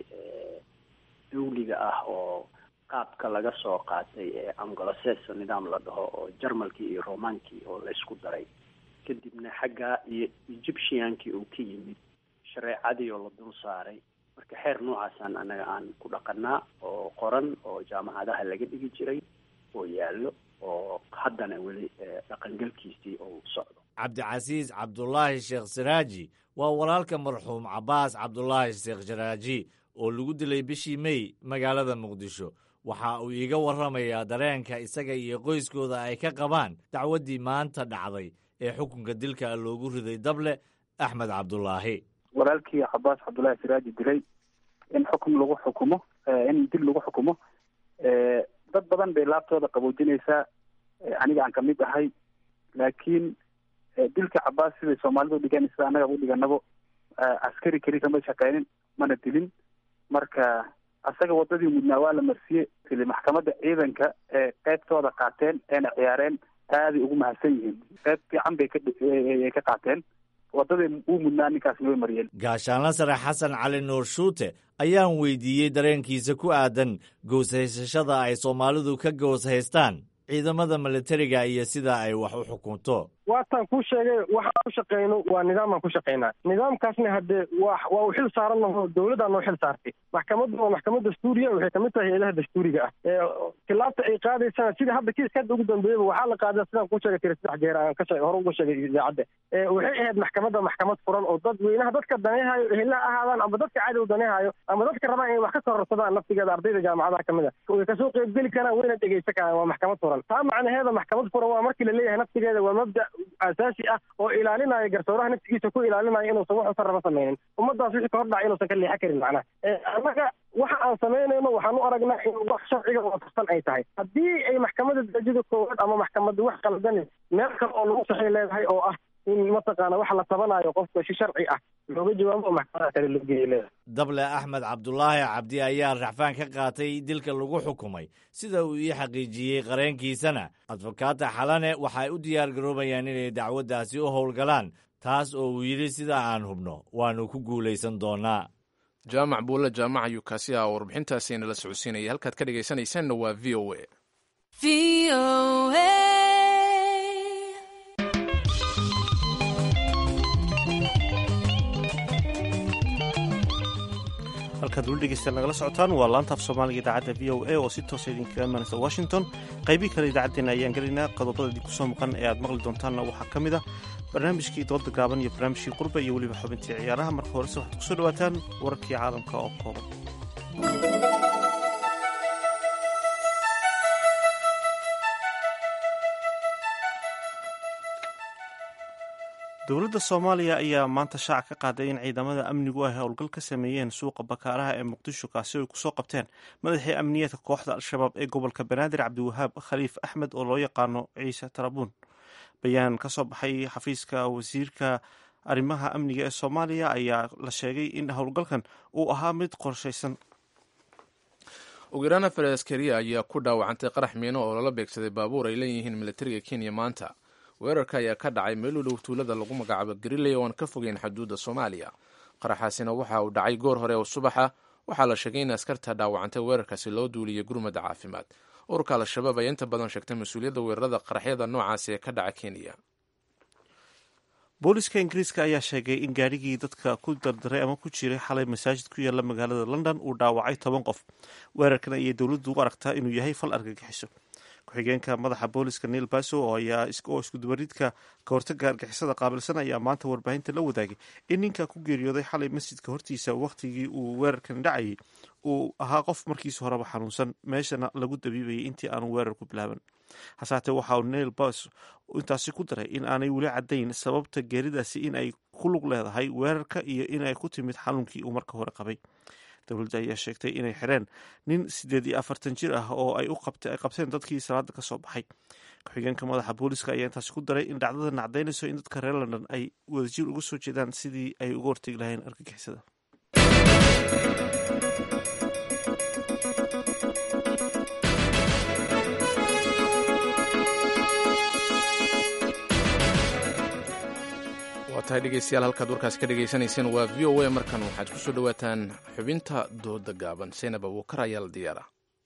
dawliga ah oo qaabka laga soo qaatay ee angoloseso nidaam la dhaho oo jarmalkii iyo romaankii oo laysku daray kadibna xaggaa iyo egyptiankii uu ka yimid shareecadii oo la dul saaray marka xeer noocaasaan annaga aan ku dhaqanaa oo qoran oo jaamacadaha laga dhigi jiray oo yaallo oo haddana weli dhaqangelkiisii uu socdo cabdicasiis cabdulaahi sheekh saraaji waa walaalka marxuum cabbaas cabdulaahi sheekh saraaji oo lagu dilay bishii mey magaalada muqdisho waxa uu iiga warramayaa dareenka isaga iyo qoyskooda ay ka qabaan dacwaddii maanta dhacday ee xukunka dilka loogu riday dable axmed cabdulaahi walaalkii cabaas cabdullaahi siraaji dilay in xukun lagu xukumo in dil lagu xukumo dad badan bay laabtooda qaboojinaysaa aniga aan kamid ahay laakiin dilka cabaas siday soomaalidu dhigan sida annaga u dhiganabo askari keli kama shaqeynin mana dilin marka asaga wadadii mudnaa waa la marsiyey sili maxkamadda ciidanka ee qeybtooda qaateen eena ciyaareen aaday ugu mahadsan yihiin qeyb fiican bay kaay ka qaateen wadadii uu mudnaa ninkaasna way mariyeen gaashaanla sare xasan cali nuur shuute ayaan weydiiyey dareenkiisa ku aadan gooshaysashada ay soomaalidu ka goos haystaan ciidamada militariga iyo sida ay wax u xukunto waataan kuu sheegay waxaan ku shaqeyno waa nidaamaan ku shaqeynaa nidaamkaasna haddee wa waa uu xil saaran laho dawladdaa noo xil saartay maxkamaddu waa maxkamad dastuuriya waxay kamid tahay hay-adaha dastuuriga ah khilaafta ay qaadaysana sida hadda kiiska hadda ugu dambeeyaba waxaa la qaadaa sidaan kuu sheegay tiri saddex jeer aan ka hore uga sheegay idaacadda waxay ahayd maxkamadda maxkamad furan oo dad weynaha dadka daneehayo ehela ahaadaan ama dadka cadow daneehayo ama dadka rabaan inay wax ka kororsadaan naftigeeda ardayda jaamacadaha kamid a way kasoo qeybgeli karaan wayna dhegeysan karaan waa maxkamad furan taa macnaheeda maxkamad furan waa markii la leeyahay naftigeeda waa mabda asaasi ah oo ilaalinaya garsooraha naftigiisa ku ilaalinaya inuusan wax usan raba samaynin ummadaas wixii ka hor dhaca inuusan ka leexan karin macnaha annaga waxa aan samaynayno waxaan u aragnaa in wax sharciga waafaqsan ay tahay haddii ay maxkamadda darajada koowaad ama maxkamadda wax qaldan meel kale oo lagu saxay leedahay oo ah in mataqaana waxa la tabanayo qofka si sharci ah looga jawaabo oo maxkamadaha kale loo geeya leedahay dable axmed cabdulaahi cabdi ayaa racfaan ka qaatay dilka lagu xukumay sida uu ii xaqiijiyey qareenkiisana adfokaata xalane waxay u diyaar garoobayaan inay dacwaddaasi u howlgalaan taas oo uu yidhi sida aan hubno waannu ku guulaysan doonnaa jaamac buulle jaamaca yukaasi ah oo warbixintaasi nala socodsiinaya halkaad ka dhegaysanaysaanna waa v o a halkaad weli dhegeystayaal nagala socotaan waa laantaaf soomaaliga idaacadda v o a oo si toosa idinkaga imanaysa washington qaybii kale idaacaddeenna ayaan gelaynaa qodobada idinku soo maqan ee aad maqli doontaanna waxaa ka mid ah barnaamijkii dooda gaaban iyo barnaamijkii qurba iyo weliba xubintii ciyaaraha marka horese waxaad kusoo dhawaataan wararkii caalamka oo kooban dowladda soomaaliya ayaa maanta shaaca ka qaaday in ciidamada amnigu ay howlgal ka sameeyeen suuqa bakaaraha ee muqdisho kaasi ay kusoo qabteen madaxii amniyeedka kooxda al-shabaab ee gobolka banaadir cabdiwahaab khaliif axmed oo loo yaqaano ciise tarabuun bayaan ka soo baxay xafiiska wasiirka arrimaha amniga ee soomaaliya ayaa la sheegay in howlgalkan uu ahaa mid qorshaysan ugu yaraan afar askariya ayaa ku dhaawacantay qarax miino oo lala beegsaday baabuur ay leeyihiin militariga kenya maanta weerarka ayaa ka dhacay meel u dhow tuulada lagu magacaabo gariley oo aan ka fogeyn xuduudda soomaaliya qaraxaasina waxa uu dhacay goor hore oo subaxa waxaa la sheegay in askarta dhaawacantay weerarkaasi loo duuliyay gurmadda caafimaad ururka al-shabaab ayaa inta badan sheegtay mas-uuliyadda weerarada qaraxyada noocaasi ee ka dhaca kenya booliska ingiriiska ayaa sheegay in gaadhigii dadka ku dardaray ama ku jiray xalay masaajid ku yaala magaalada london uu dhaawacay toban qof weerarkan ayay dowladdu u aragtaa inuu yahay fal argagixiso ku-xigeenka madaxa booliska neil baso oo iskudubaridka kahortaga argixisada qaabilsan ayaa maanta warbaahinta la wadaagay in ninka ku geeriyooday xalay masjidka hortiisa wakhtigii uu weerarkan dhacayay uu ahaa qof markiisa horeba xanuunsan meeshana lagu dabiibayay intii aanu weerar ku bilaaban hasaatee waxa uu neil bas intaasi ku daray in aanay weli caddayn sababta geeridaasi in ay ku lug leedahay weerarka iyo in ay ku timid xanuunkii uu marka hore qabay dowladda ayaa sheegtay inay xireen nin siddeed iyo afartan jir ah oo ay ay qabteen dadkii salaada ka soo baxay ku-xigeenka madaxa booliska ayaa intaasi ku daray in dhacdadan cadaynayso in dadka reer london ay wadajir uga soo jeedaan sidii ay uga hortegi lahayn argagixisada waa tahay dhegeystayaal halkaad warkaasi ka dhegaysanayseen waa v o a markan waxaad ku soo dhowaataan xubinta dooda gaaban saynab abuukar ayaa la diyaara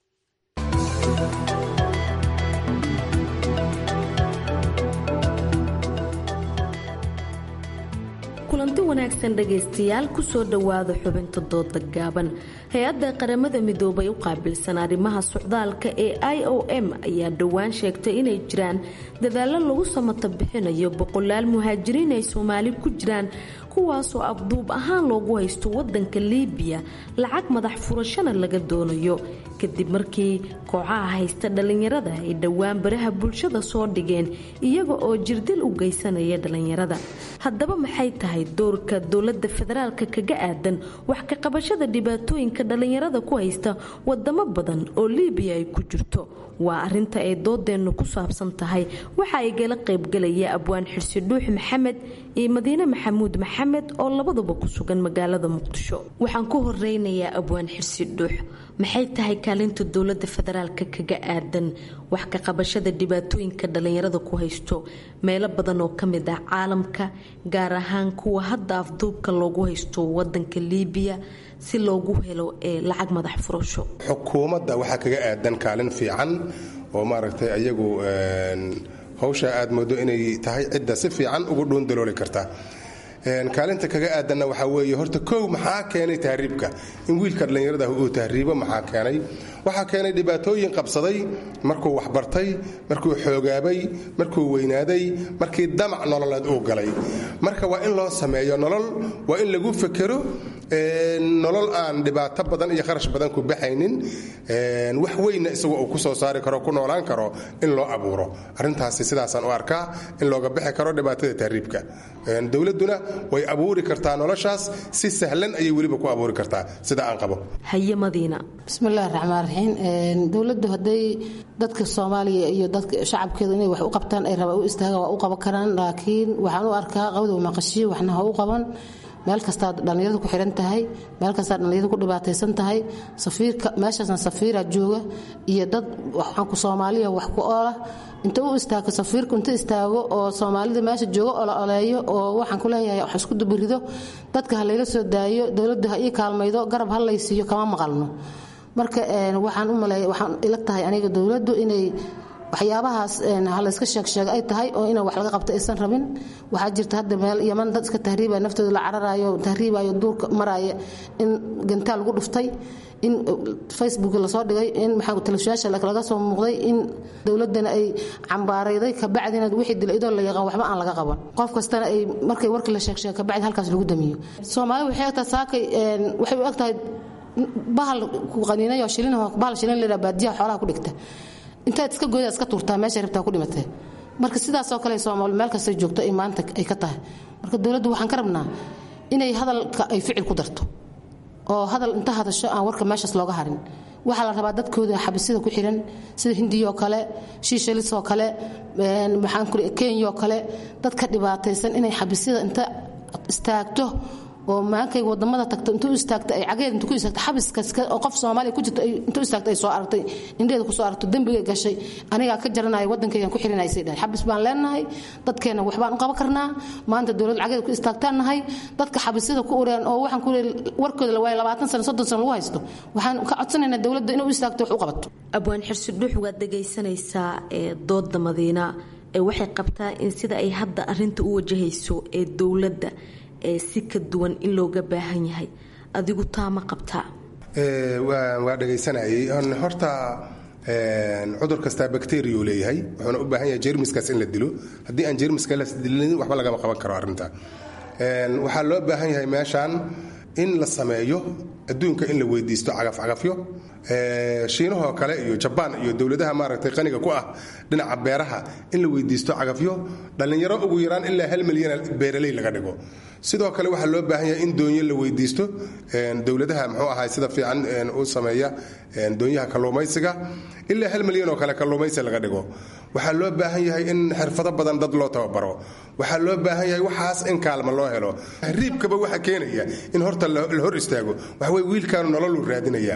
kulanti wanaagsan dhegaystayaal kusoo dhowaada xubinta dooda gaaban hay-adda qaramada midoobay u qaabilsan arrimaha socdaalka ee i o m ayaa dhowaan sheegtay inay jiraan dadaallo lagu samata bixinayo boqolaal muhaajiriin ay soomaali ku jiraan kuwaasoo afduub ahaan loogu haysto wadanka liibiya lacag madax furashana laga doonayo kadib markii kooxaha haysta dhallinyarada ay dhowaan baraha bulshada soo dhigeen iyaga oo jirdil u geysanaya dhallinyarada haddaba maxay tahay doorka dowlada federaalka kaga aadan wax ka qabashada dhibaatooyinka dhallinyarada ku haysta wadamo badan oo liibiya ay ku jirto waa arinta ay doodeennu ku saabsan tahay waxa ay gala qaybgalaya abwaan xirsi dhuux maxamed iyo madiine maxamuud maxamed oo labaduba ku sugan magaalada muqdisho waxaan ku horeynayaa abwaan xirsi dhuux maxay tahay kaalinta dowlada federaalka kaga aadan wax ka qabashada dhibaatooyinka dhallinyarada ku haysto meelo badan oo kamid ah caalamka gaar ahaan kuwa hadda afduubka loogu haysto wadanka liibiya si loogu helo ee lacag madax furasho xukuumadda waxaa kaga aadan kaalin fiican oo maaragtay ayagu hawsha aad moodo inay tahay cidda si fiican ugu dhuundalooli karta kaalinta kaga aadanna waxaa weeye horta kow maxaa keenay tahriibka in wiilka dhallinyarada uu tahriibo maxaa keenay waxaa keenay dhibaatooyin qabsaday markuu waxbartay markuu xoogaabay markuu weynaaday markii damac nololeed uu galay marka waa in loo sameeyo nolol waa in lagu fekero nolol aan dhibaato badan iyo kharash badan ku baxaynin wax weynna isagu uu ku soo saari karo ku noolaan karo in loo abuuro arrintaasi sidaasaan u arkaa in looga bixi karo dhibaatada tahriibka dowladduna way abuuri kartaa noloshaas si sahlan ayay weliba ku abuuri kartaa sida aan qabo haye madiina bismillahi raxmaan raxiim dowladdu hadday dadka soomaaliya iyo dadka shacabkeedu inay wax u qabtaan ay rabaan u istaagaan waa u qaban karaan laakiin waxaan u arkaa qawdow maqashiyo waxna ha u qaban meel kastaa dhallinyaradu ku xihan tahay meel kastaa dhallinyaradu ku dhibaataysan tahay safiirka meeshaasna safiira jooga iyo dad waxaanku soomaaliya wax ku oola inta u istaago safiirku inta istaago oo soomaalida meesha jooga ola oleeyo oo waxaan ku leeyahay wax isku dubirido dadka ha layla soo daayo dowladdu ha ii kaalmaydo garab ha laysiiyo kama maqalno marka waxaan u maleeya waxaan ila tahay aniga dowladdu inay waxyaabahaas halayska sheegsheega ay tahay oo inaan wax laga qabto aysan rabin waxaa jirta hadda meel yaman dad iska tahriibaya naftooda la cararayo tahriibayo duurka maraya in gantaal lagu dhuftay in facebook lasoo dhigay in maxaa telefishaasha laga soo muuqday in dowladana ay cambaarayday kabacdina wixii dila idoo la yaqaan waxba aan laga qaban qof kastana ay markay warkii la sheegsheega kabacdi halkaas lagu damiyo soomaali waxay egtahay saakay waxay u egtahay bahal ku qaniinayo shilin bahal shilin la baadiyaha xoolaha ku dhigta intaad iska goyda iska tuurtaa meesha rabtaa ku dhimatee marka sidaasoo kale soomaali meel kastay joogto ay maanta ay ka tahay marka dowladdu waxaan ka rabnaa inay hadalka ay ficil ku darto oo hadal inta hadasho aan warka meeshaas looga harin waxaa la rabaa dadkooda xabisida ku xiran sida hindiyoo kale shiishalisoo kale maxaan ku kenyoo kale dadka dhibaataysan inay xabisida inta istaagto oo maankay wadamada tagto intuu istaagta ay cageed intuu ku istaagta xabiska oo qof Soomaaliya ku jirto intuu istaagta ay soo aragtay indheeda ku soo aragto dambiga gashay aniga ka jaranay wadankaygan ku xirinay say dhahay xabis baan leenahay dadkeena wax baan u qaban karnaa maanta dawlad cageed ku istaagtaanahay dadka xabisada ku ureen oo waxaan ku warkooda la waayay 20 sano 30 sano lagu haysto waxaan ka codsanaynaa dawladda inuu istaagto wax u qabato abwaan xirsi dhuux waad dhagaysanaysaa ee dooda madiina ee waxay qabtaa in sida ay hadda arinta u wajahayso ee dowladda ee si ka duwan in looga baahan yahay adigu taa ma qabtaa waa dhegaysanayay horta cudur kastaa bacteriyu leeyahay wuxuuna u baahan yahay jermiskaas in la dilo haddii aan jermiska la dilin waxba lagama qaban karo arrinta waxaa loo baahan yahay meeshan in la sameeyo adduunka in la weydiisto cagafcagafyo shiinahoo kale iyo jabaan iyo dowladaha maaragtay qaniga ku ah dhinaca beeraha in la weydiisto cagafyo dhallinyaro ugu yaraan ilaa hal milyan beeraley laga dhigo sidoo kale waxaa loo baahan yahay in doonyo la weydiisto dowladaha muxuu ahay sida fiican u sameeya doonyaha kalluumaysiga ilaa hal milyan oo kale kalluumaysi laga dhigo waxaa loo baahan yahay in xirfado badan dad loo tababaro waxaa loo baahan yahay waxaas in kaalma loo helo riibkaba waxa keenaya in horta la hor istaago waxawey wiilkaanu nololuu raadinaya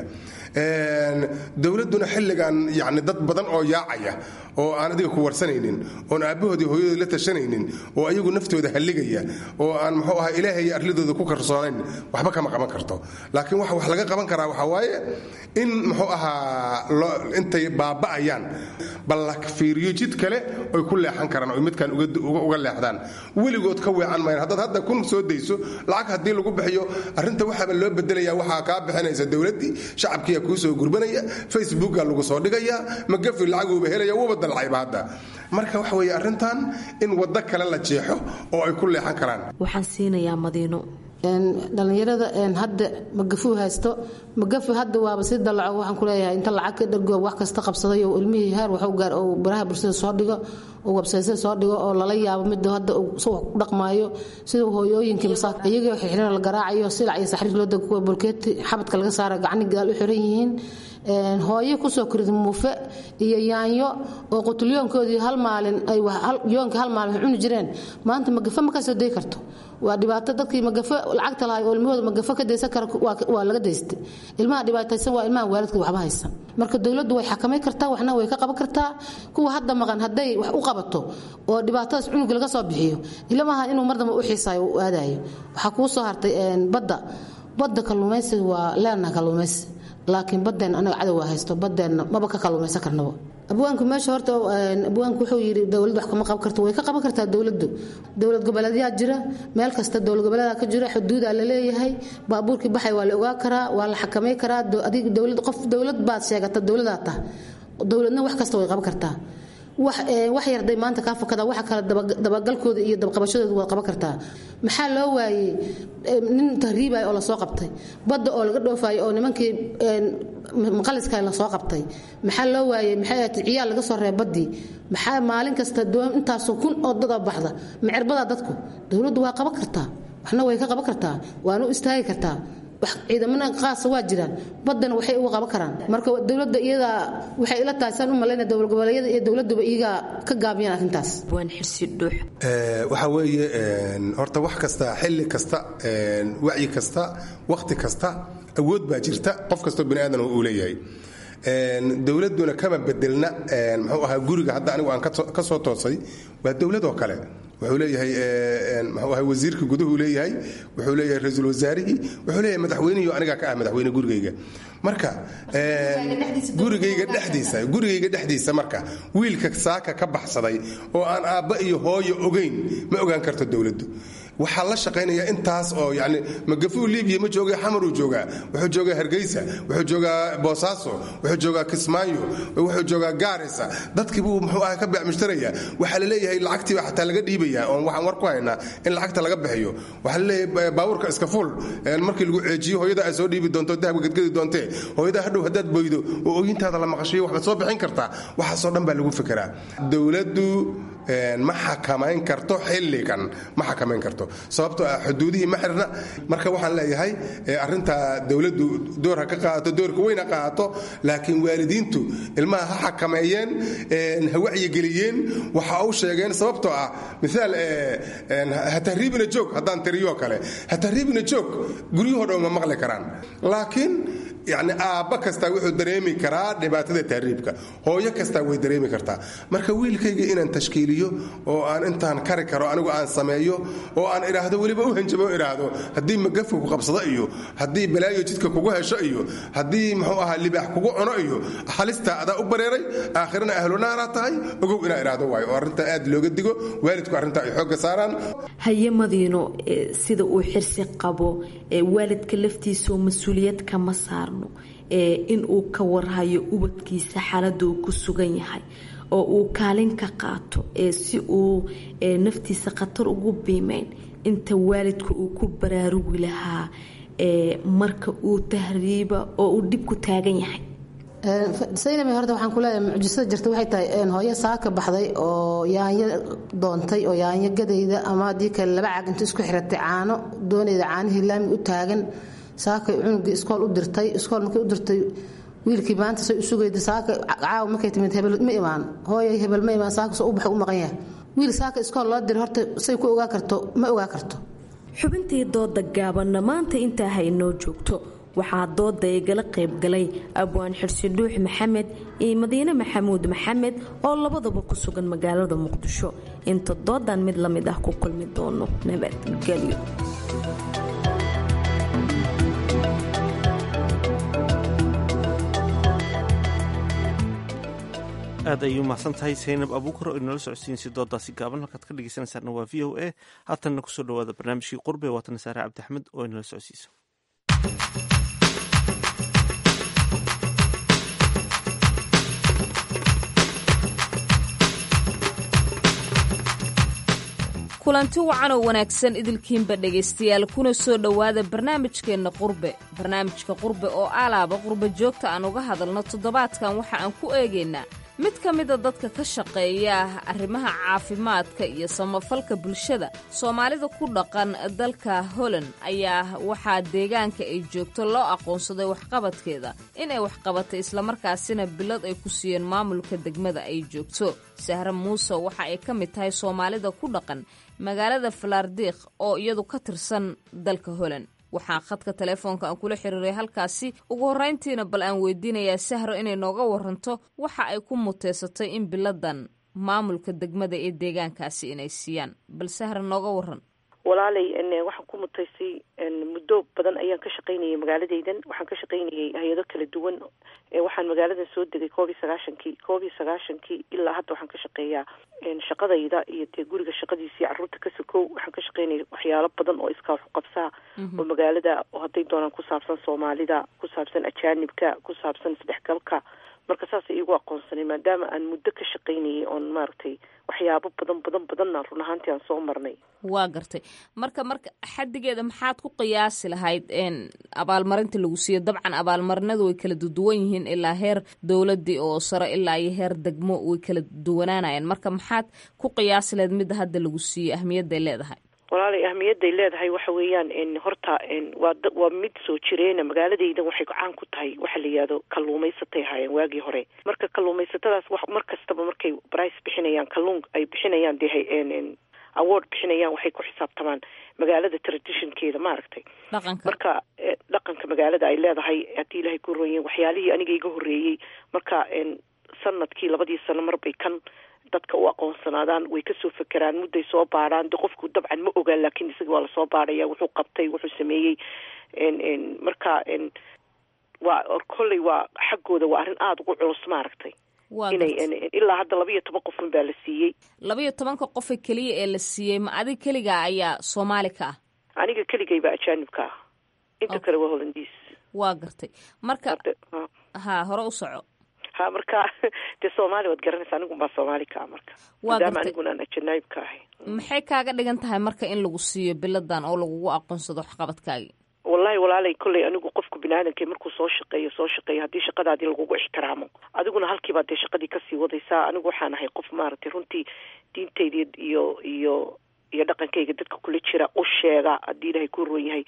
dowladduna xilligan yani dad badan oo yaacaya oo aan adiga ku warsanaynin oon aabbahoodii hooyadood la tashanaynin oo ayagu naftooda halligaya oo aan muxuu ahaa ilaahay arladooda ku karsoonayn waxba kama qaban karto laakiin waxa wax laga qaban karaa waxaa waaye in muxuu ahaa intay baaba'ayaan bal la fiiriyo jid kale oy ku leexan karaan oy midkan uga leexdaan weligood ka weecan mayan haddaad hadda kun soo dayso lacag haddii lagu bixiyo arrinta waxaaba loo bedelaya waxaa kaa bixinaysa dowladdii shacabkiiya kuu soo gurbanaya facebooka lagu soo dhigaya magafi lacaguuba helaya wuba dalcayba hadda marka waxa weeye arrintan in waddo kale la jeexo oo ay ku leexan karaan waxaan siinayaa madiino dhallinyarada hadda magafuu haysto magafu hadda waaba si dalaco waxaan ku leeyahay inta lacag ka dhargo wax kasta qabsaday oo ilmihii heer waxu gaar oo baraha bulshada soo dhigo oo websaysyada soo dhigo oo lala yaabo midda hadda si wax ku dhaqmaayo sida hooyooyinkii masaak iyagoo xirxiran la garaacayo silac iyo saxriir loo dago kuwa bulkeeti xabadka laga saara gacni gadaal u xiran yihiin hooyo kusoo korida muufe iyo yaanyo oo qutulyoonkoodii hal maalin ay yoonka hal maalin cuni jireen maanta magafe ma ka soo day karto waa dhibaato dadkii magafe lacagta lahay oo ilmahooda magafe ka daysan kara waa laga daystay ilmaha dhibaataysan waa ilmaha waalidka waxba haysan marka dowladdu way xakamay kartaa waxna way ka qaban kartaa kuwa hadda maqan hadday wax u qabato oo dhibaatadaas cunuga laga soo bixiyo ilmaha inuu mar dambe u xiisaayo u aadayo waxaa kuu soo hartay badda badda kalluumaysiga waa leenaha kalluumaysi laakiin badeen anaga cadow waa haysto badeenna maba ka kalluumaysan karnaba abwaanku meesha horta abwaanku wuxuu yidhi dowlad wax kama qaban karto way ka qaban kartaa dowladdu dowlad goboleedyaa jira meel kasta dowlad goboleedaa ka jira xuduudaa la leeyahay baabuurkii baxay waa la ogaa karaa waa la xakamay karaa adiga dowlad qof dowlad baad sheegata dowladaa tah dowladna wax kasta way qaban kartaa wax wax yarday maanta kaa fakada waxa kale dabagalkooda iyo dabaqabashadooda waad qaban kartaa maxaa loo waayey nin tahriibaya oo lasoo qabtay badda oo laga dhoofayo oo nimankii maqaliska lasoo qabtay maxaa loo waayey maxay ahayd ciyaal laga soo reeb baddii maxaa maalin kasta doon intaasoo kun oo dada baxda macirbadaa dadku dowladdu waa qaban kartaa waxna way ka qaban kartaa waana u istaagi kartaa ciidamana qaasa waa jiraan badana waxay uga qaban karaan marka dowladda iyada waxay ila tahay saan u malayna dowlad goboleedyada iyo dowladuba iyaga ka gaabiyaan arrintaas waan xirsi dhuux waxa weeye horta wax kasta xilli kasta wacyi kasta wakhti kasta awood baa jirta qof kastoo bani aadan uu leeyahay dowladuna kama bedelna muxuu ahaa guriga hadda anigu aan ka soo toosay waa dowlad oo kale wuxuu leeyahay muxuu ahaa wasiirka guduhu leeyahay wuxuu leeyahay ra-iisul wasaarihii wuxuu leeyahay madaxweynihii anigaa ka ah madaxweyne gurigayga marka gurigayga dhexdiisa gurigayga dhexdiisa marka wiilka saaka ka baxsaday oo aan aabba iyo hooyo ogayn ma ogaan karto dowladdu waxaa la shaqaynaya intaas oo yani magafuu libiya ma jooga xamaruu joogaa wuxuu joogaa hargeysa wuxuu joogaa boosaaso wuxuu joogaa kismaayo wuxuu joogaa gaarisa dadkiibuu muxuu ah ka beecmushtaraya waxaa la leeyahay lacagtiiba xataa laga dhiibaya oon waxaan war ku haynaa in lacagta laga bixiyo waxaa la leeyahay baabuurka iska fuul markii lagu ceejiyo hooyada ay soo dhiibi doonto dahabka gadgadi doontee hooyada hadhow haddaad boydo oo ooyintaada la maqashiyo waxbaad soo bixin kartaa waxaasoo dhan baa lagu fikiraa dowladdu ma xakamayn karto xilligan ma xakamayn karto sababtoo ah xuduudihii ma xirna marka waxaan leeyahay arintaa dowladdu door ha ka qaadato doorka weyn ha qaadato laakiin waalidiintu ilmaha ha xakameeyeen ha wacyigeliyeen waxa u sheegeen sababtoo ah miaal ha tahriibina joog haddaan tiriyoo kale ha tahriibina joog guryahoo dhan ma maqli karaan laakiin yani aabba kastaa wuxuu dareemi karaa dhibaatada tahriibka hooyo kastaa way dareemi kartaa marka wiilkayga inaan tashkiiliyo oo aan intaan kari karo anigu aan sameeyo oo aan idhaahdo weliba u hanjabo idhaahdo haddii magafka ku qabsado iyo haddii balaayo jidka kugu hesho iyo haddii muxuu ahaa libaax kugu cuno iyo halistaa adaa u bareeray aakhirana ahlunaara tahay ogow inaa idhaahdo waayo oo arrintaa aad looga digo waalidku arrintaa ay xoogga saaraan haye madiino sida uu xirsi qabo waalidka laftiisao mas-uuliyad kama saarno in uu ka warhayo ubadkiisa xaaladda uu ku sugan yahay oo uu kaalin ka qaato si uu naftiisa khatar ugu biimeyn inta waalidka uu ku baraarugi lahaa marka uu tahriiba oo uu dhib ku taagan yahay saynab horta waxaan kuleeyahay mucjisada jirta waxay tahay hooyo saaka baxday oo yaanyo doontay oo yaanyo gadayda ama haddii kale laba caag inta isku xiratay caano doonayda caanihii laami u taagan saakay cunugii iskool u dirtay iskool markay u dirtay wiilkii maanta say u sugayda saaka caawa markay timid hebel ma imaan hooyay hebel ma imaan saaka soo u baxay u maqan yahay wiil saaka iskool loo diray horta say ku ogaa karto ma ogaa karto xubintii dooda gaabanna maanta intaa haynoo joogto waxaa dooda igala qaybgalay abwaan xirsi dhuux maxamed iyo madiine maxamuud maxamed oo labadaba ku sugan magaalada muqdisho inta doodan mid la mid ah ku kulmi doono nabadgelyo aad ayay umahadsan tahay saynab abuukar oo inala socodsiinaysa doodaasi gaaban halkaad ka dhegeysanaysaana waa v o a haatanna kusoo dhawaada barnaamijkii qurbe waatana saare cabdi axmed oo inala socodsiisa kulanti wacan oo wanaagsan idilkiinba dhegaystayaal kuna soo dhowaada barnaamijkeenna qurbe barnaamijka qurbe oo alaaba qurbe joogta aan uga hadalno toddobaadkan waxa aan ku eegaynaa mid ka mida dadka ka shaqeeya arrimaha caafimaadka iyo samafalka bulshada soomaalida ku dhaqan dalka holland ayaa waxaa deegaanka ay joogto loo aqoonsaday waxqabadkeeda inay waxqabatay islamarkaasina bilad ay ku siiyeen maamulka degmada ay joogto sahre muuse waxa ay ka mid tahay soomaalida ku dhaqan magaalada falardiikh oo iyadu ka tirsan dalka holland waxaa khadka telefoonka aan kula xiriiray halkaasi ugu horrayntiina bal aan weydiinayaa sahro inay nooga waranto waxa ay ku muteysatay in biladan maamulka degmada ee deegaankaasi inay siiyaan bal sahra nooga waran walaalay waxaan ku mutaystay muddo badan ayaan ka shaqaynayay magaaladaydan waxaan ka shaqaynayay hay-ado kala duwan waxaan magaaladan soo degay koob iyo sagaashankii koob iyo sagaashankii ilaa hadda waxaan ka shaqeeyaa shaqadayda iyo dee guriga shaqadiisii caruurta ka sokow waxaan ka shaqaynaya waxyaalo badan oo iskaa wax qabsaa oo magaalada oo hadday doonaan ku saabsan soomaalida ku saabsan ajaanibka ku saabsan isdhexgalka marka saasay iigu aqoonsanay maadaama aan muddo ka shaqaynayay oon maaragtay waxyaabo badan badan badanna run ahaantii aan soo marnay waa gartay marka marka xaddigeeda maxaad ku qiyaasi lahayd abaalmarinta lagu siiyo dabcan abaalmarinadu way kala duwan yihiin ilaa heer dowladii oo sare ilaa iyo heer degmo way kala duwanaanayaan marka maxaad ku qiyaasi lahayd midda hadda lagu siiyo ahmiyadday leedahay walaalay ahmiyadday leedahay waxa weeyaan horta waa waa mid soo jireena magaaladaydan waxay caan ku tahay waxa la yihahdo kalluumaysatay ahaayeen waagii hore marka kalluumaysatadaas wax mar kastaba markay brice bixinayaan kalluun ay bixinayaan dee award bixinayaan waxay ku xisaabtamaan magaalada traditionkeeda maaragtay marka dhaqanka magaalada ay leedahay haddii ilaahay ku roonyahin waxyaalihii aniga iga horreeyey marka sanadkii labadii sano marbay kan dadka u aqoonsanaadaan way kasoo fekeraan mudday soo baadhaan de qofku dabcan ma ogaan laakiin isaga waa lasoo baadhaya wuxuu qabtay wuxuu sameeyey marka waa kolley waa xaggooda waa arrin aada ugu culus maaragtay inay ilaa hadda laba iyo toban qofun baa la siiyey laba iyo tobanka qofa keliya ee la siiyey ma adig keligaa ayaa soomaali ka ah aniga keligayba ajaanibka ah inta kale waa hollandiis waa gartay marka ha hore u soco ha marka dee soomaali waad garanaysa anigun baa soomaali ka ah marka maadaama aniguna aan ajanaayib ka ahay maxay kaaga dhigan tahay marka in lagu siiyo biladan oo lagugu aqoonsado waxqabadkaagi wallahi walaalay kolley anigu qofku biniaadanka markuu soo shaqeeyo soo shaqeeyo haddii shaqadaadii lagugu ixtiraamo adiguna halkiibaad dee shaqadii kasii wadaysaa anigu waxaan ahay qof maaragtay runtii diintayda iyo iyo iyo dhaqankayga dadka kula jira u sheega haddii ilaahay ku roon yahay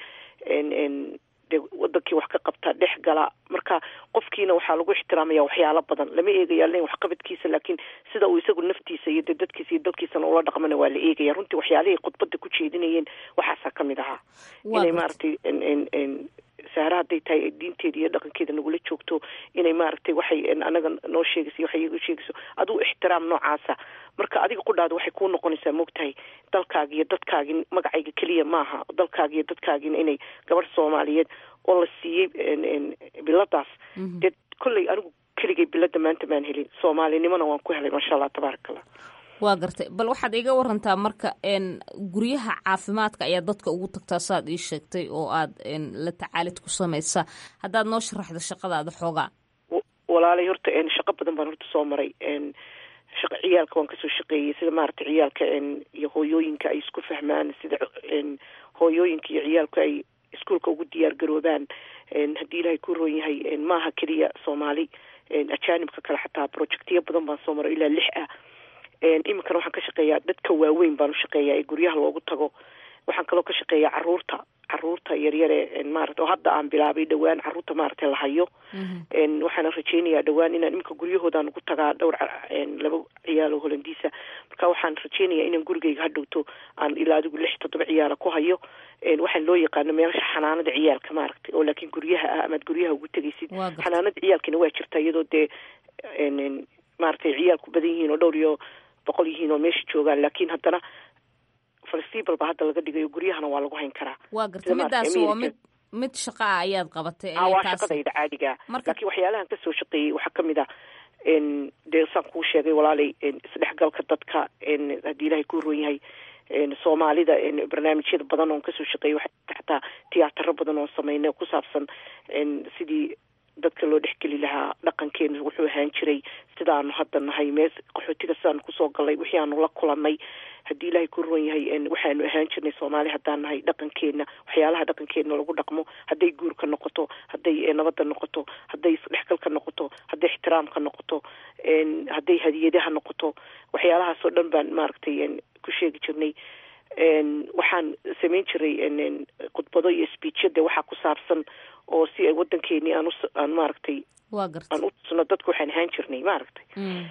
de wadankii wax ka qabta dhex gala marka qofkiina waxaa lagu ixtiraamaya waxyaalo badan lama eegaya len waxqabadkiisa laakiin sida uu isagu naftiisa iyo de dadkiisa iyo dalkiisana ula dhaqmana waa la eegaya runtii waxyaalihii khudbada ku jeedinayeen waxaasaa kamid ahaa inay maaragtay sahra hadday tahay diinteeda iyo dhaqankeeda nagula joogto inay maaragtay waxay anaga noo sheegayso waxay igu sheegayso aduu ixtiraam noocaasa marka adiga qudhaada waxay kuu noqonaysaa moogtahay dalkaagi iyo dadkaagi magacayga keliya maaha dalkaagi iyo dadkaagina inay gabadh soomaaliyeed oo la siiyey biladaas dee kolley anigu keligay bilada maanta maan helin soomaalinimona waan ku helay maasha allah tabaaraka allah waa gartay bal waxaad iga warantaa marka guryaha caafimaadka ayaa dadka ugu tagtaa saaad ii sheegtay oo aad la tacaalid ku samaysa haddaad noo sharaxdo shaqadaada xoogaa walaalay horta shaqo badan baan horta soo maray shaqa ciyaalka waan kasoo shaqeeyey sida maaragtay ciyaalka iyo hooyooyinka ay isku fahmaan sida hooyooyinka iyo ciyaalku ay iskuolka ugu diyaar garoobaan haddii ilaahay ku roon yahay maaha keliya soomaali ajaanibka kale xataa projectiyo badan baan soo maray ilaa lix ah iminkana waxaan ka shaqeeyaa dadka waaweyn baan ushaqeeyaa ee guryaha loogu tago waxaan kaloo ka shaqeeyaa caruurta caruurta yaryare maarata oo hadda aan bilaabay dhowaan caruurta maaragtay la hayo waxaana rajeynayaa dhowaan inaan iminka guryahoodaan ugu tagaa dhowr laba ciyaalo holandiisa marka waxaan rajeynayaa inaan gurigayga hadhowto aan ilaa adigu lix toddoba ciyaala ku hayo waxaan loo yaqaano meelasha xanaanada ciyaalka maaragtay oo laakiin guryaha ah amaad guryaha ugu tegaysid xanaanada ciyaalkina waa jirtaa iyadoo dee maaragtay ciyaalku badan yihiin oo dhowr iyo boqol yihiin oo meesha joogaan laakiin haddana flexible ba hadda laga dhigayo guryahana waa lagu hayn karaa waa garta midaas waa mid mid shaqa ah ayaad qabatay waa shaqadayda caadiga laakiin waxyaalahan kasoo shaqeeyey waxaa kamid ah dee saan kuu sheegay walaalay isdhexgalka dadka haddii ilaahay ku roon yahay soomaalida barnaamijyada badan oon kasoo shaqeeyay waxaa xataa tiyaataro badan oon sameynay ku saabsan sidii dadka loo dhexgeli lahaa dhaqankeena wuxuu ahaan jiray sidaanu hadda nahay mee qaxootiga sidaanu kusoo galnay wixii aanu la kulanay haddii ilaahay ku roon yahay waxaanu ahaan jirnay soomaali haddaan nahay dhaqankeena waxyaalaha dhaqankeena lagu dhaqmo hadday guurka noqoto hadday nabadda noqoto hadday isdhexgalka noqoto hadday ixtiraamka noqoto hadday hadiyadaha noqoto waxyaalahaasoo dhan baan maaragtay ku sheegi jirnay waxaan samayn jiray khudbado iyo speechade waxaa ku saabsan oo si ay waddankeeni aan aan maaragtay aan u tusno dadka waxaan ahaan jirnay maaragtay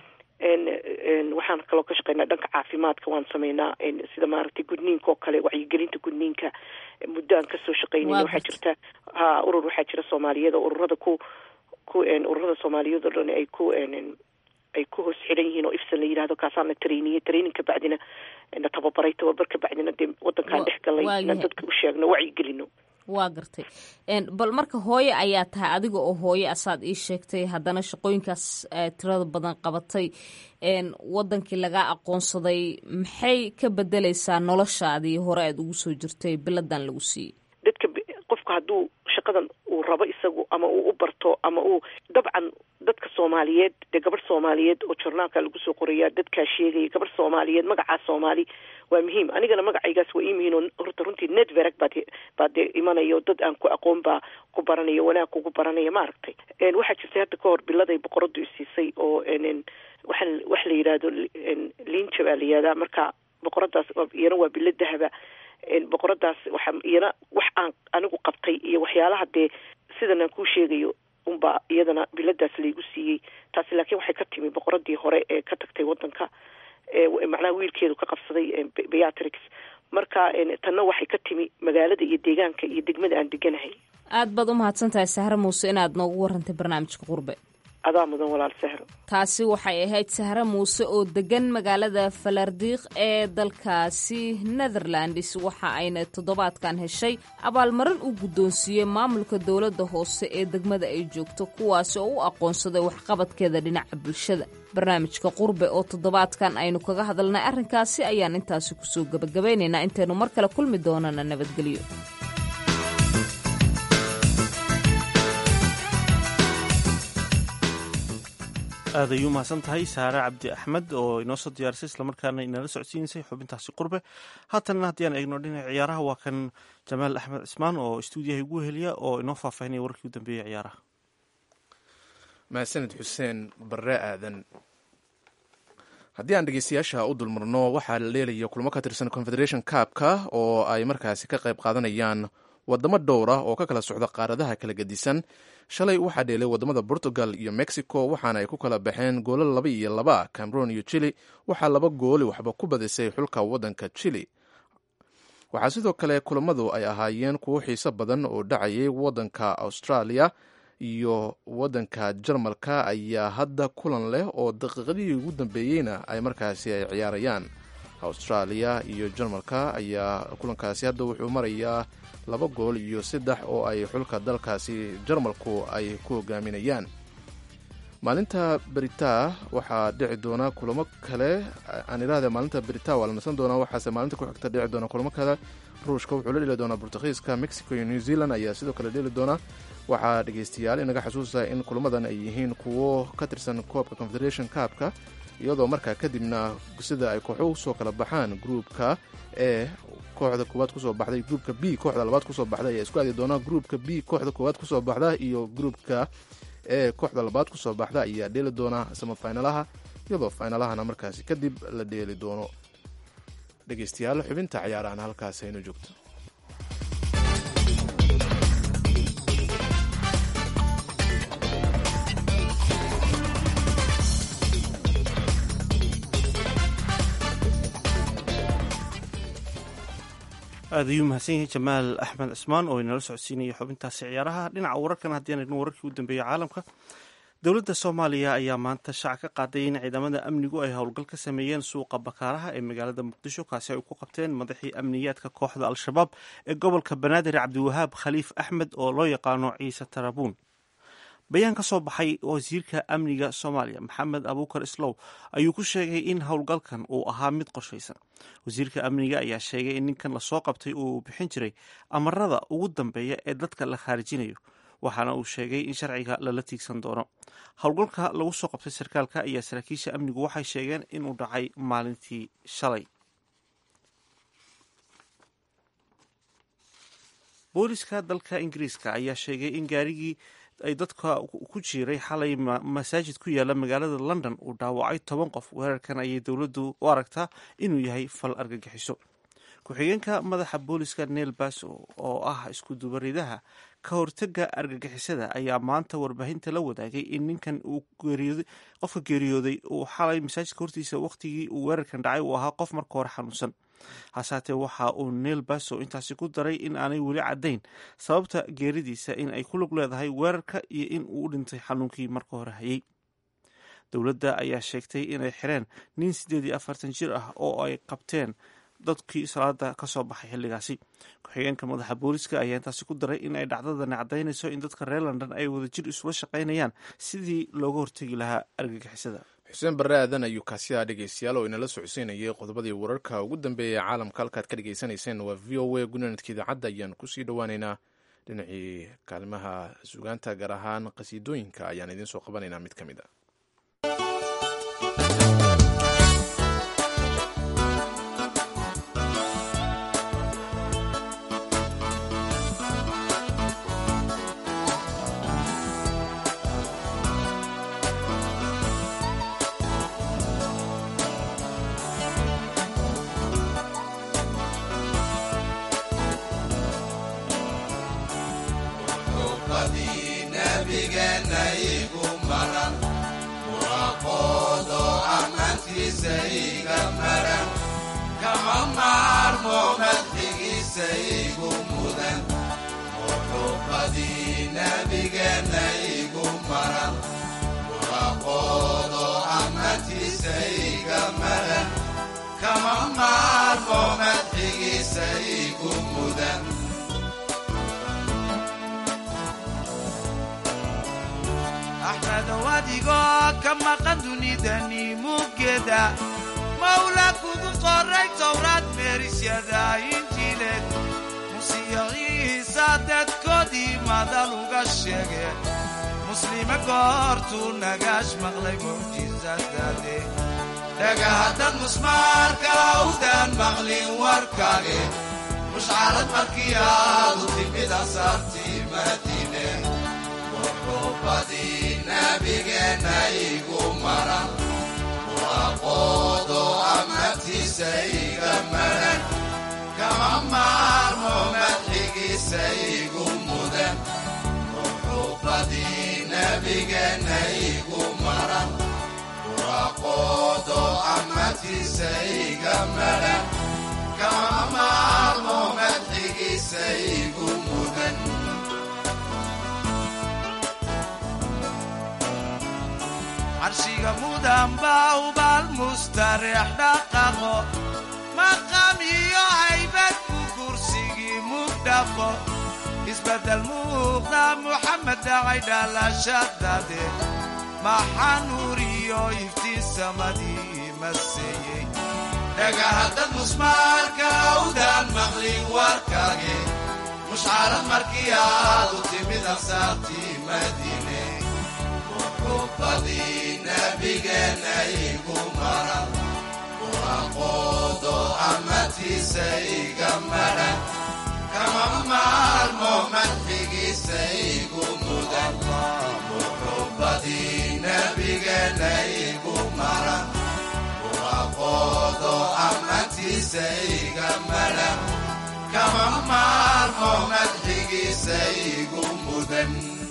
waxaan kaloo ka shaqeynaa dhanka caafimaadka waan sameynaa sida maaragtay gudniinka oo kale wacyigelinta gudniinka muddo aan kasoo shaqeynay waxaa jirta ha urur waxaa jira soomaaliyeed oo ururada ku ku ururada soomaaliyeed oo dhan ay ku ay ku hoos xiran yihiin oo ifsan la yidhahdo kaasaana trainiye training ka bacdina na tababaray tababar ka bacdina dee waddankaan dhex galay inaan dadka u sheegno wacyigelino waa gartay bal marka hooye ayaa tahay adiga oo hooye asaad ii sheegtay haddana shaqooyinkaas tirada badan qabatay wadankii lagaa aqoonsaday maxay ka bedeleysaa noloshaadii hore aad ugu soo jirtay biladan lagu siiyey dadka qofka hadduu shaqadan uu rabo isagu ama uu u barto ama uu dabcan dadka soomaaliyeed dee gabadh soomaaliyeed oo jornaalka lagu soo qoraya dadkaa sheegaya gabadh soomaaliyeed magacaa soomaali waa muhiim anigana magacaygaas waa ii muhiim oo horta runtii network baad baa dee imanaya oo dad aan ku aqoon baa ku baranaya wanaag kugu baranaya maaragtay waxaa jirtay hadda ka hor biladay boqoradu isiisay oo waxaa waxa la yidhaahdo linja baa la yihahdaa marka boqoradaas iyana waa bilo dahaba boqoradaas waxa iyana wax aan anigu qabtay iyo waxyaalaha dee sidan aan kuu sheegayo unbaa iyadana biladaas laygu siiyey taasi laakiin waxay ka timi boqoradii hore ee ka tagtay wadanka macnaha wiilkeedu ka qabsaday beatrix marka tanna waxay ka timi magaalada iyo deegaanka iyo degmada aan deganahay aad baad u mahadsan tahay sahre muuse inaad noogu warantay barnaamijka qurbe adaa mudan walaal sahro taasi waxay ahayd sahre muuse oo degan magaalada falardiiq ee dalkaasi netherlands waxa ayna toddobaadkan heshay abaalmarin uu guddoonsiiyey maamulka dowladda hoose ee degmada ay joogto kuwaasi oo u aqoonsaday waxqabadkeeda dhinaca bulshada barnaamijka qurbe oo toddobaadkan aynu kaga hadalnay arrinkaasi ayaan intaasi kusoo gebagabaynaynaa intaynu mar kale kulmi doonana nabadgelyo aad ay u mahadsan tahay saare cabdi axmed oo inoo soo diyaarisay islamarkaana inala socodsiinisay xubintaasi qurbe haatanna haddii aan eegno dhinaca ciyaaraha waa kan jamaal axmed cismaan oo stuudiyaha igu heliya oo inoo faahfaahinaya warkii u dambeeyey ciyaaraha mahadsanid xuseen barre aadan haddii aan dhegeystayaasha u dulmarno waxaa la leelaya kulmo ka tirsan confederation kaabka oo ay markaasi ka qayb qaadanayaan wadamo dhowr ah oo ka kala socda qaaradaha kala gedisan shalay waxaa dheelay wadamada portugal iyo mexico waxaana ay ku kala baxeen goolo laba iyo laba cameroon iyo chili waxaa laba gooli waxba ku badisay xulka wadanka chili waxaa sidoo kale kulamadu ay ahaayeen kuwo xiiso badan oo dhacayay wadanka australia iyo wadanka jarmalka ayaa hadda kulan leh oo daqiiqadihii ugu dambeeyeyna ay markaasi ay ciyaarayaan australia iyo jarmalka ayaa kulankaasi hadda wuxuu marayaa laba gool iyo saddex oo ay xulka dalkaasi jarmalku ay ku hogaaminayaan maalinta berita waxaa dhici doona kulamo kale aan idhaahda maalinta berita waa la nasan doonaa waxaase maalinta ku xigta dhici doona kulamo kale ruushka wuxuu la dheli doonaa bortugiiska mexico iyo new zealand ayaa sidoo kale dheli doona waxaa dhegeystayaal inaga xasuusta in kulamadan ay yihiin kuwo ka tirsan koobka confederation kaabka iyadoo markaa kadibna sida ay kooxo usoo kala baxaan gruupka ee kooxda koowaad kusoo baxday gruupka b kooxda labaad kusoo baxday ayaa isku aadi doona gruupka b kooxda koowaad kusoo baxda iyo gruupka ee kooxda labaad kusoo baxda ayaa dheeli doona samafinalaha iyadoo finalahana markaasi kadib la dheeli doono dhegeystayaal xubinta ciyaarahan halkaas aynu joogto aad ayuu mahadsan yahay jamaal axmed cismaan oo inala socodsiinaya xubintaasi ciyaaraha dhinaca wararkan haddii aan eegno wararkii u dambeeyey caalamka dowladda soomaaliya ayaa maanta shaac ka qaaday in ciidamada amnigu ay howlgal ka sameeyeen suuqa bakaaraha ee magaalada muqdisho kaasi ay ku qabteen madaxii amniyaadka kooxda al-shabaab ee gobolka banaadir cabdiwahaab khaliif axmed oo loo yaqaano ciise tarabuun bayaan ka soo baxay wasiirka amniga soomaaliya maxamed abuukar islow ayuu ku sheegay in howlgalkan uu ahaa mid qorshaysan wasiirka amniga ayaa sheegay in ninkan lasoo qabtay uu bixin jiray amarada ugu dambeeya ee dadka la khaarijinayo waxaana uu sheegay in sharciga lala tiigsan doono howlgalka lagu soo qabtay sarkaalka ayaa saraakiisha amnigu waxay sheegeen inuu dhacay maalintii shalay booliska dalka ingiriiska ayaa sheegay in gaarigii ay dadka ku jiiray xalay masaajid ku yaala magaalada london uu dhaawacay toban qof weerarkan ayay dowladdu u aragtaa inuu yahay fal argagixiso ku-xigeenka madaxa booliska neel baso oo ah isku dubaridaha ka hortaga argagixisada ayaa maanta warbaahinta la wadaagay in ninkan uu geeriyooday qofka geeriyooday uu xalay masaajidka hortiisa waqtigii uu weerarkan dhacay uu ahaa qof marka hore xanuunsan hasaatee waxa uu neel baso intaasi ku daray in aanay weli caddayn sababta geeridiisa in ay ku lug leedahay weerarka iyo in uu u dhintay xanuunkii marka hore hayay dowladda ayaa sheegtay inay xireen nin siddeed iyo afartan jir ah oo ay qabteen dadkii salaada ka soo baxay xilligaasi ku-xigeenka madaxa booliska ayaa intaasi ku daray in ay dhacdadani caddaynayso in dadka reer london ay wadajir isula shaqaynayaan sidii looga hortegi lahaa argagixisada xuseen barre aadan ayuu kaasiyaa dhegeystayaal oo inala socodsiinayay qodobadii wararka ugu dambeeya caalamka halkaad ka dhegeysanayseen waa v o a gunanadka idaacadda ayaan kusii dhowaaneynaa dhinacii kaalimaha sugaanta gaar ahaan qasiidooyinka ayaan idiin soo qabanaynaa mid ka mid a axmedow adigoo ka maqan dunidani muggeeda mawla kugu qoray towraad meerisyada injiileed musiyaciisa dadkoodii madal uga sheege muslime goortuu nagaash maqlay mucjisadade dhagahaddad musmaarka awdaan maqlin warkaage mushcarad markii aadu timid asaartii madiine wuxuubadii nabigeenna igu maran waaqoodo amatiisa iga maran kama maarmo madxigiisa igu mudan wuxuubadii nabigeenna igu maran waaqoodo amatiisa iga maran kama maarmo madxigiisa igu mudan carshiga mudan baa ubaal mustareex dhaqaqo maqam iyo haybad ku kursigii mugdhaqo isbeddel muuqda muxamed dhacay dhalashadade maxaa nuur iyo iftiin samadii maseeyey dhagahaddad musmaarka awdaan maqlin warkaage mushcarad markii aadu timid ansaartii madiine wuxuubadii nabigeenna igu maran waaqoodo amatiisa iga maran kama maarmo madxigiisa igu mudan wuxuubadii nabigeenna igu maran waaqoodo amatiisa iga maran kama maarmo madxigiisa igu mudan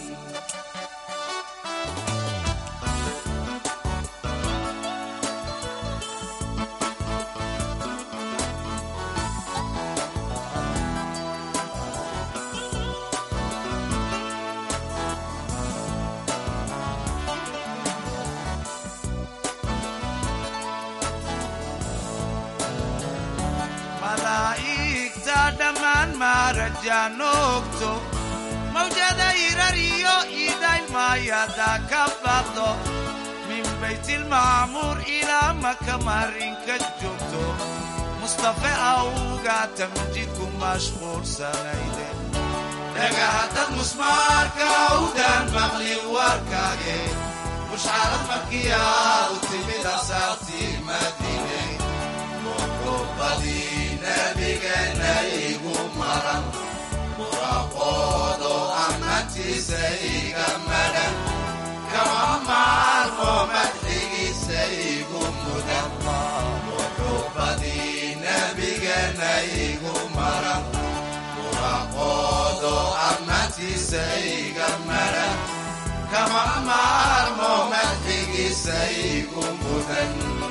malaa'igta dhammaan maarajaanoogto mawjada irar iyo idaymaayaada ka baqdo min baytilmacmuur ilaa maka marinka joogto mustafe awga tamjidku mashquulsanayde dhagahaddad musmaarka awdaan maqlin warkaage mushcarad markii aadu timid asaartii madiine wuxuubadii nabigeenna igu maran waaqoodo amatiisa iga maran kama maarmo madxigiisa igu mudan wuxuubadii nabigeenna igu maran waaqoodo amatiisa iga maran kama maarmo madxigiisa igu mudan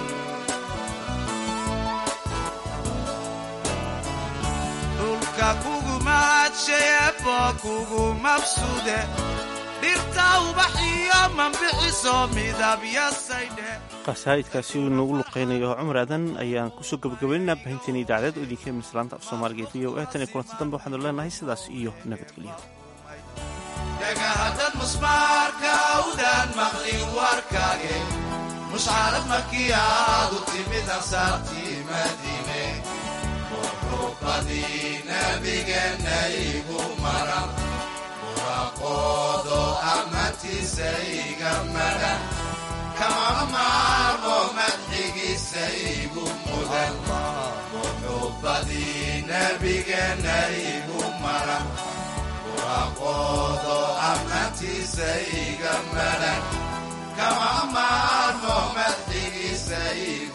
dhulka kugu mahadsheebo kugu mabsude dhirta ubaxiyo mambixiso midabyasaydhe qasaa'idkaasi uu inoogu luqeynayo cumar aadan ayaan kusoo gabagabaynaynaa bahinteena idaacadeed oo idinka mislaanta af soomaaliga v o e tan iyo kulanti dambe waxaanu leenahay sidaas iyo nabadgelyo dhagahaddad musmaarka awdaan maqlin warkaage mushcarad markii aadu timid ansaartii madiine wuxuubadii nabigeenna igu maran ammaantiisa iga maran kama maarmo madxigiisa igu mudan muxubbadii nebigeenna igu maran waaqoodo ammaantiisa iga maran kama maarmo madxigiisa igu